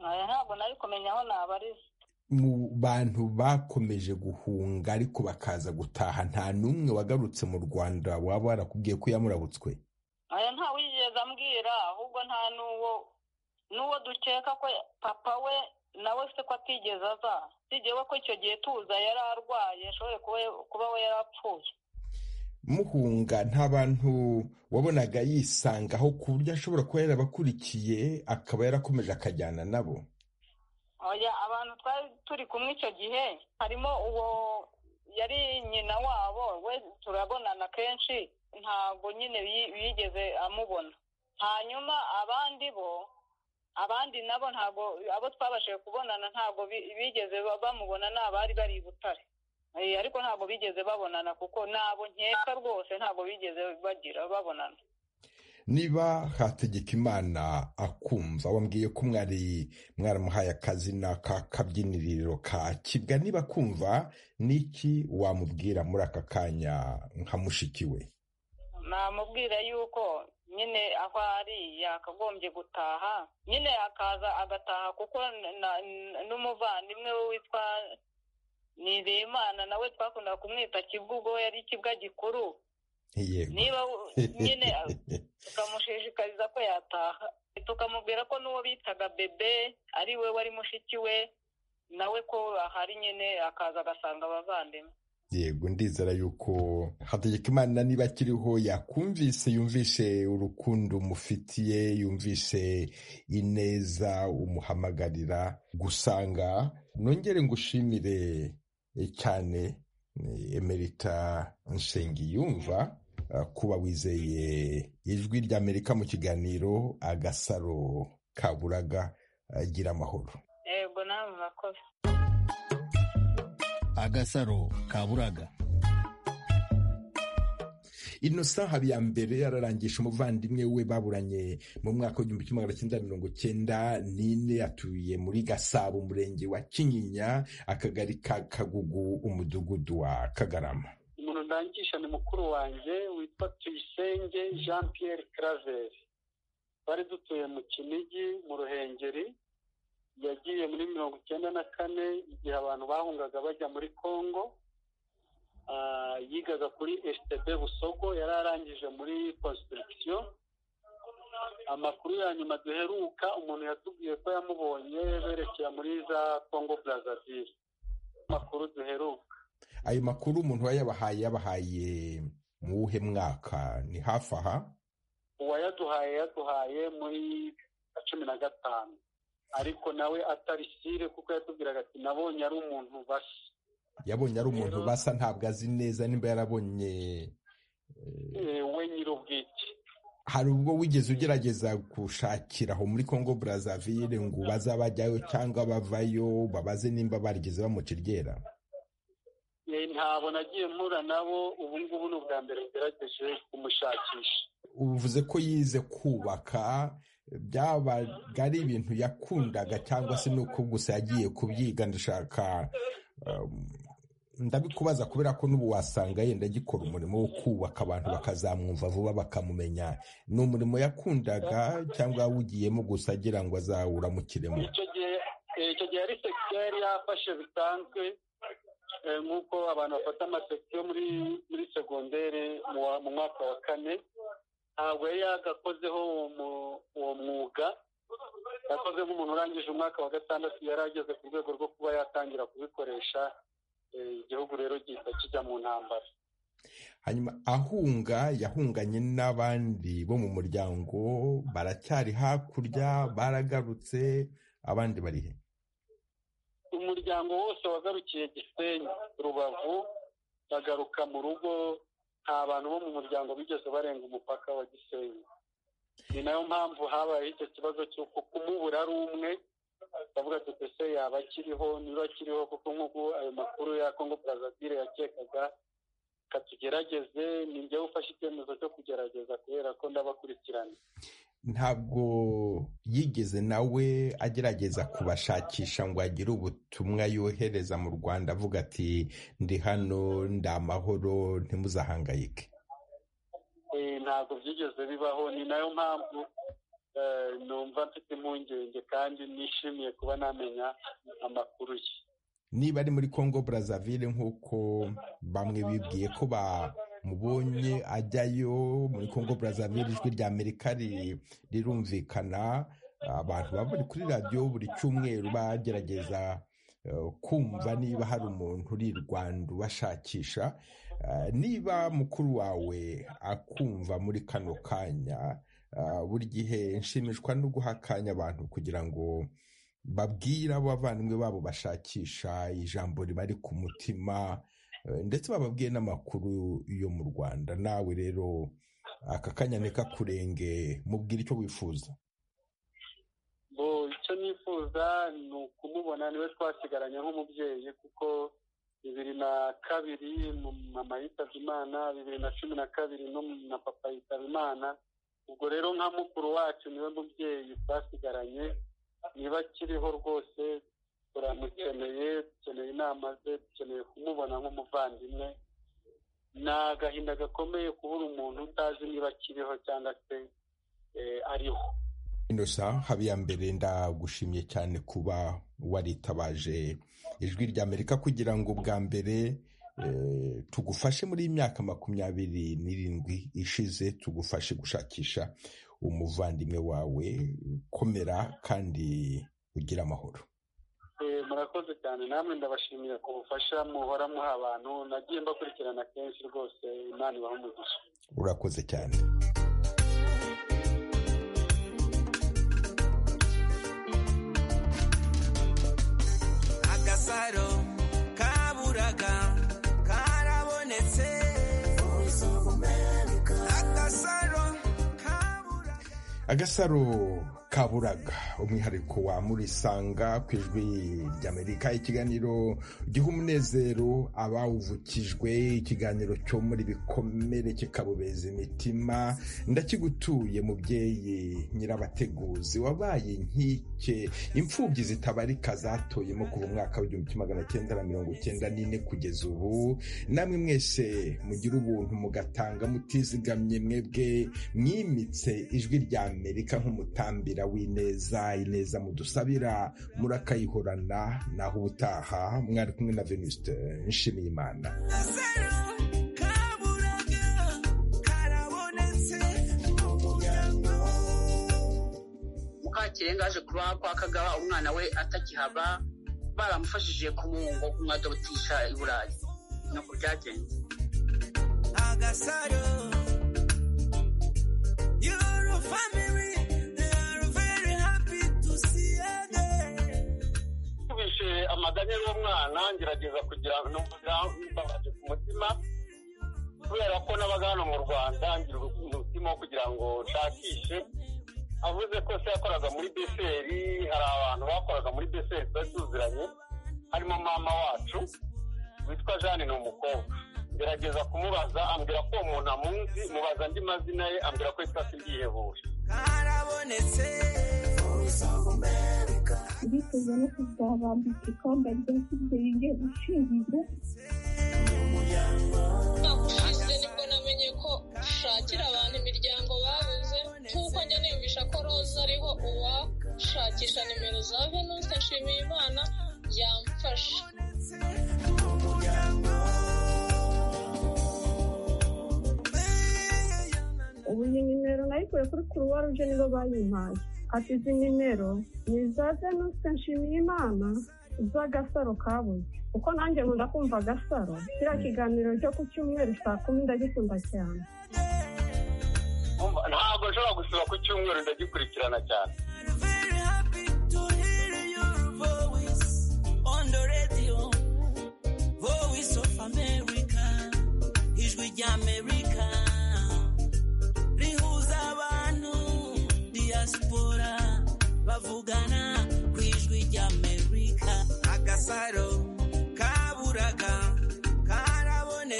aya ntabwo nari kumenya aho nabariza mu bantu bakomeje guhunga ariko bakaza gutaha nta n'umwe wagarutse mu rwanda waba warakubwiye ko yamurabutswe aya nta wigeze ambwira ahubwo nta n'uwo n'uwo dukeka ko papa we nawe se ko atigeze aza usibye we ko icyo gihe tuza yari arwaye ashoboye kuba- kuba we yari apfuye muhunga nta bantu wabonaga yisangaho ku buryo ashobora kuba yarabakurikiye akaba yarakomeje akajyana nabo oya abantu twari turi kumwe icyo gihe harimo uwo yari nyina wabo we turabonana kenshi ntabwo nyine yi- yigeze amubona hanyuma abandi bo abandi nabo ntabwo abo twabashije kubonana ntabwo bi- bigeze ba- bamubona ni abari bari i butare Eh, ariko ntabwo bigeze babonana kuko nabo nkeka rwose ntabwo bigeze bagira babonana niba hategekimana akumva wambwiye ko mwari mwaramuhaye akazina ka kabyiniriro ka kibwa niba akumva n'iki wamubwira muri aka kanya nka mushiki we namubwira yuko nyine aho ari yakagombye gutaha nyine akaza agataha kuko na- na- n'umuvandimwe we witwa nizeyimana nawe twakundaga kumwita kibwa ubwo we yari ikibwa gikuru yego niba u- nyine tukamushishikariza ko yataha tukamubwira ko n'uwo bitaga bebe ari we wari mushiki we nawe ko ahari nyine akaza agasanga abavandimwe yego ndizera yuko hategekimana niba akiriho yakumvise yumvishe urukundo umufitiye yumvishe ineza umuhamagarira gusanga nongere ngushimire eh, cyane eh, emerita nshengiyumva eh, kuba wizeye ijwi ry'amerika mu kiganiro agasaro kaburaga eh, gira amahoro yego namwe murakoze agasaro kaburaga innocent habiyambere yararangije umuvandimwe we baburanye mu mwaka w'igihumbi kimwe magana cyenda mirongo cyenda n'ine atuye muri gasabo umurenge wa kinyinya akagari ka kagugu umudugudu wa kagarama umuntu ndangisha ni mukuru wanjye witwa tuyisenge jean pierre claver twari dutuye mu kinigi mu ruhengeri yagiye muri mirongo icyenda na kane igihe abantu bahungaga bajya muri congo Ah, yigaga kuri stb busogo yari arangije muri construction amakuru ya nyuma duheruka umuntu yatubwiye ko yamubonye berekera muri za congo brazzaville amakuru duheruka ayo makuru umuntu wayabahaye yabahaye mu wuhe mwaka ni hafi aha uwayaduhaye yaduhaye muri cumi na gatanu ariko nawe atari sire kuko yatubwiraga ati nabonye ari umuntu bashya yabonye ari umuntu basa ntabwo azi neza niba yarabonye Eh, we nyir'ubwite hari ubwo wigeze ugerageza gushakira aho muri congo brazzaville ngo bazabajyayo cyangwa bavayo babaze nimba barigeze bamuca iryera ntabwo nagiye mpura nabo ubu ngubu ni ubwa mbere ngerageje kumushakisha uvuze ko yize kubaka byabaga ari ibintu yakundaga cyangwa se ni uko gusa yagiye kubyiga ndashaka ndabikubaza kubera ko n'ubu wasanga yenda agikora umurimo wo kubaka abantu bakazamwumva vuba bakamumenya ni umurimo yakundaga cyangwa yawugiyemo gusa agira ngo azawuramukiremo icyo gihe ari sekisiyo yari yafashe bisanzwe nk'uko abantu bafata amasekisiyo muri muri segonderi mu mwaka wa kane ntabwo yari yagakozeho uwo mwuga yakoze nk'umuntu urangije umwaka wa gatandatu yari ageze ku rwego rwo kuba yatangira kubikoresha igihugu rero gihita kijya mu ntambara hanyuma ahunga yahunganye n'abandi bo mu muryango baracyari hakurya baragarutse abandi bari he umuryango wose wagarukiye gisenyi rubavu bagaruka mu rugo nta bantu bo mu muryango bigeze barenga umupaka wa gisenyi ni nayo mpamvu habayeho icyo kibazo cy'uko kumubura ari umwe bavuga ati ese yaba akiriho niba akiriho kuko nk'uko ayo makuru ya kongo brazzaville yakekaga katugerageze ni njyewe ufashe icyemezo cyo kugerageza kubera ko ndabakurikirana ntabwo yigeze nawe agerageza kubashakisha ngo agire ubutumwa yohereza mu rwanda avuga ati ndi hano ndi amahoro ntimuzahangayike ntabwo byigeze bibaho ni nayo mpamvu numva mfite impungenge kandi nishimiye kuba namenya amakuru ye niba ari muri congo brazzaville nk'uko bamwe bibwiye ko bamubonye ajyayo muri congo brazzaville ijwi rya amerika rirumvikana abantu baba bari kuri radiyo buri cyumweru bagerageza kumva niba hari umuntu uri i rwanda ubashakisha niba mukuru wawe akumva muri kano kanya buri gihe nshimishwa no guha akanya abantu kugira ngo babwire abo bavandimwe babo bashakisha ijambo ribari ku mutima ndetse bababwiye n'amakuru yo mu rwanda nawe rero aka kanya ni kakurenge mubwire icyo wifuza icyo nifuza ni ukumubona niwe twasigaranye nk'umubyeyi kuko bibiri na kabiri mama yitabye imana bibiri na cumi na kabiri na papa yitabye imana ubwo rero nka mukuru wacu niwe mubyeyi twasigaranye niba akiriho rwose turamukeneye dukeneye inama ze dukeneye kumubona nk'umuvandimwe ni agahinda gakomeye kubura umuntu utazi niba akiriho cyangwa se ariho inosa habiyambere ndagushimye cyane kuba waritabaje ijwi rya amerika kugira ngo bwa mbere tugufashe muri iyi myaka makumyabiri n'irindwi ishize tugufashe gushakisha umuvandimwe wawe komera kandi ugira amahoro murakoze cyane namwe ndabashimira ku bufasha muhora muha abantu nagiye mbakurikirana kenshi rwose imana ibaha umugisha urakoze cyane agasaro kaburaga karabonetse agasaro agasaro kaburaga umwihariko wa murisanga ku ijwi ry'amerika ikiganiro giha umunezero abawuvukijwe ikiganiro cyo muri bikomere kikabobeza imitima ndakigutuye mubyeyi nyirabateguzi wabaye inkike imfubyi zitabarika zatoyemo kuva umwaka w'igihumbi kimwe magana cyenda na mirongo icyenda n'ine kugeza ubu namwe mwese mugira ubuntu mugatanga mutizigamye mwebwe mwimitse ijwi rya amerika nk'umutambira w'ineza ineza mudusabira murakayihorana naho ubutaha mwari kumwe na venuste nshimiyimana mukakirenga aje kuba kwa kagaba umwana we atakihaba baramufashije kumuhungo kumwadotisha i burayi nuko byagenze agasaro your family they are very happy to see you again nkubishe amaganya y'umwana ngerageza kugira ngo mbabaje ku mutima kubera ko nabaga hano mu rwanda ngira umutima wo kugira ngo nshakishe avuze ko se yakoraga muri beseri hari abantu bakoraga muri beseri twari tuziranye harimo mama wacu witwa jane ni umukobwa ngerageza kumubaza ambwira ko uwo muntu amuzi mubaza andi mazina ye ambwira ko yitwa sindihebuje karabonetse voice of america ndifuza no kuzabambika ikamba rya kibyeyi ushinzwe ushize nibwo namenye ko ushakira abantu imiryango babuze nk'uko njya niyumvisha ko roza ariho uwashakisha nimero za venuste nshimiyimana yamfasha ubu iyi nimero nayikuye kuri kuruwa ruje nibo bayimpaye ati izi nimero ni iza venuste nshimiyimana z'agasaro kabuze kuko nanjye nkunda kumva agasaro kiriya kiganiro cyo ku cyumweru saa kumi ndagikunda cyane Umva, ntabwo nshobora gusura ku cyumweru ndagikurikirana cyane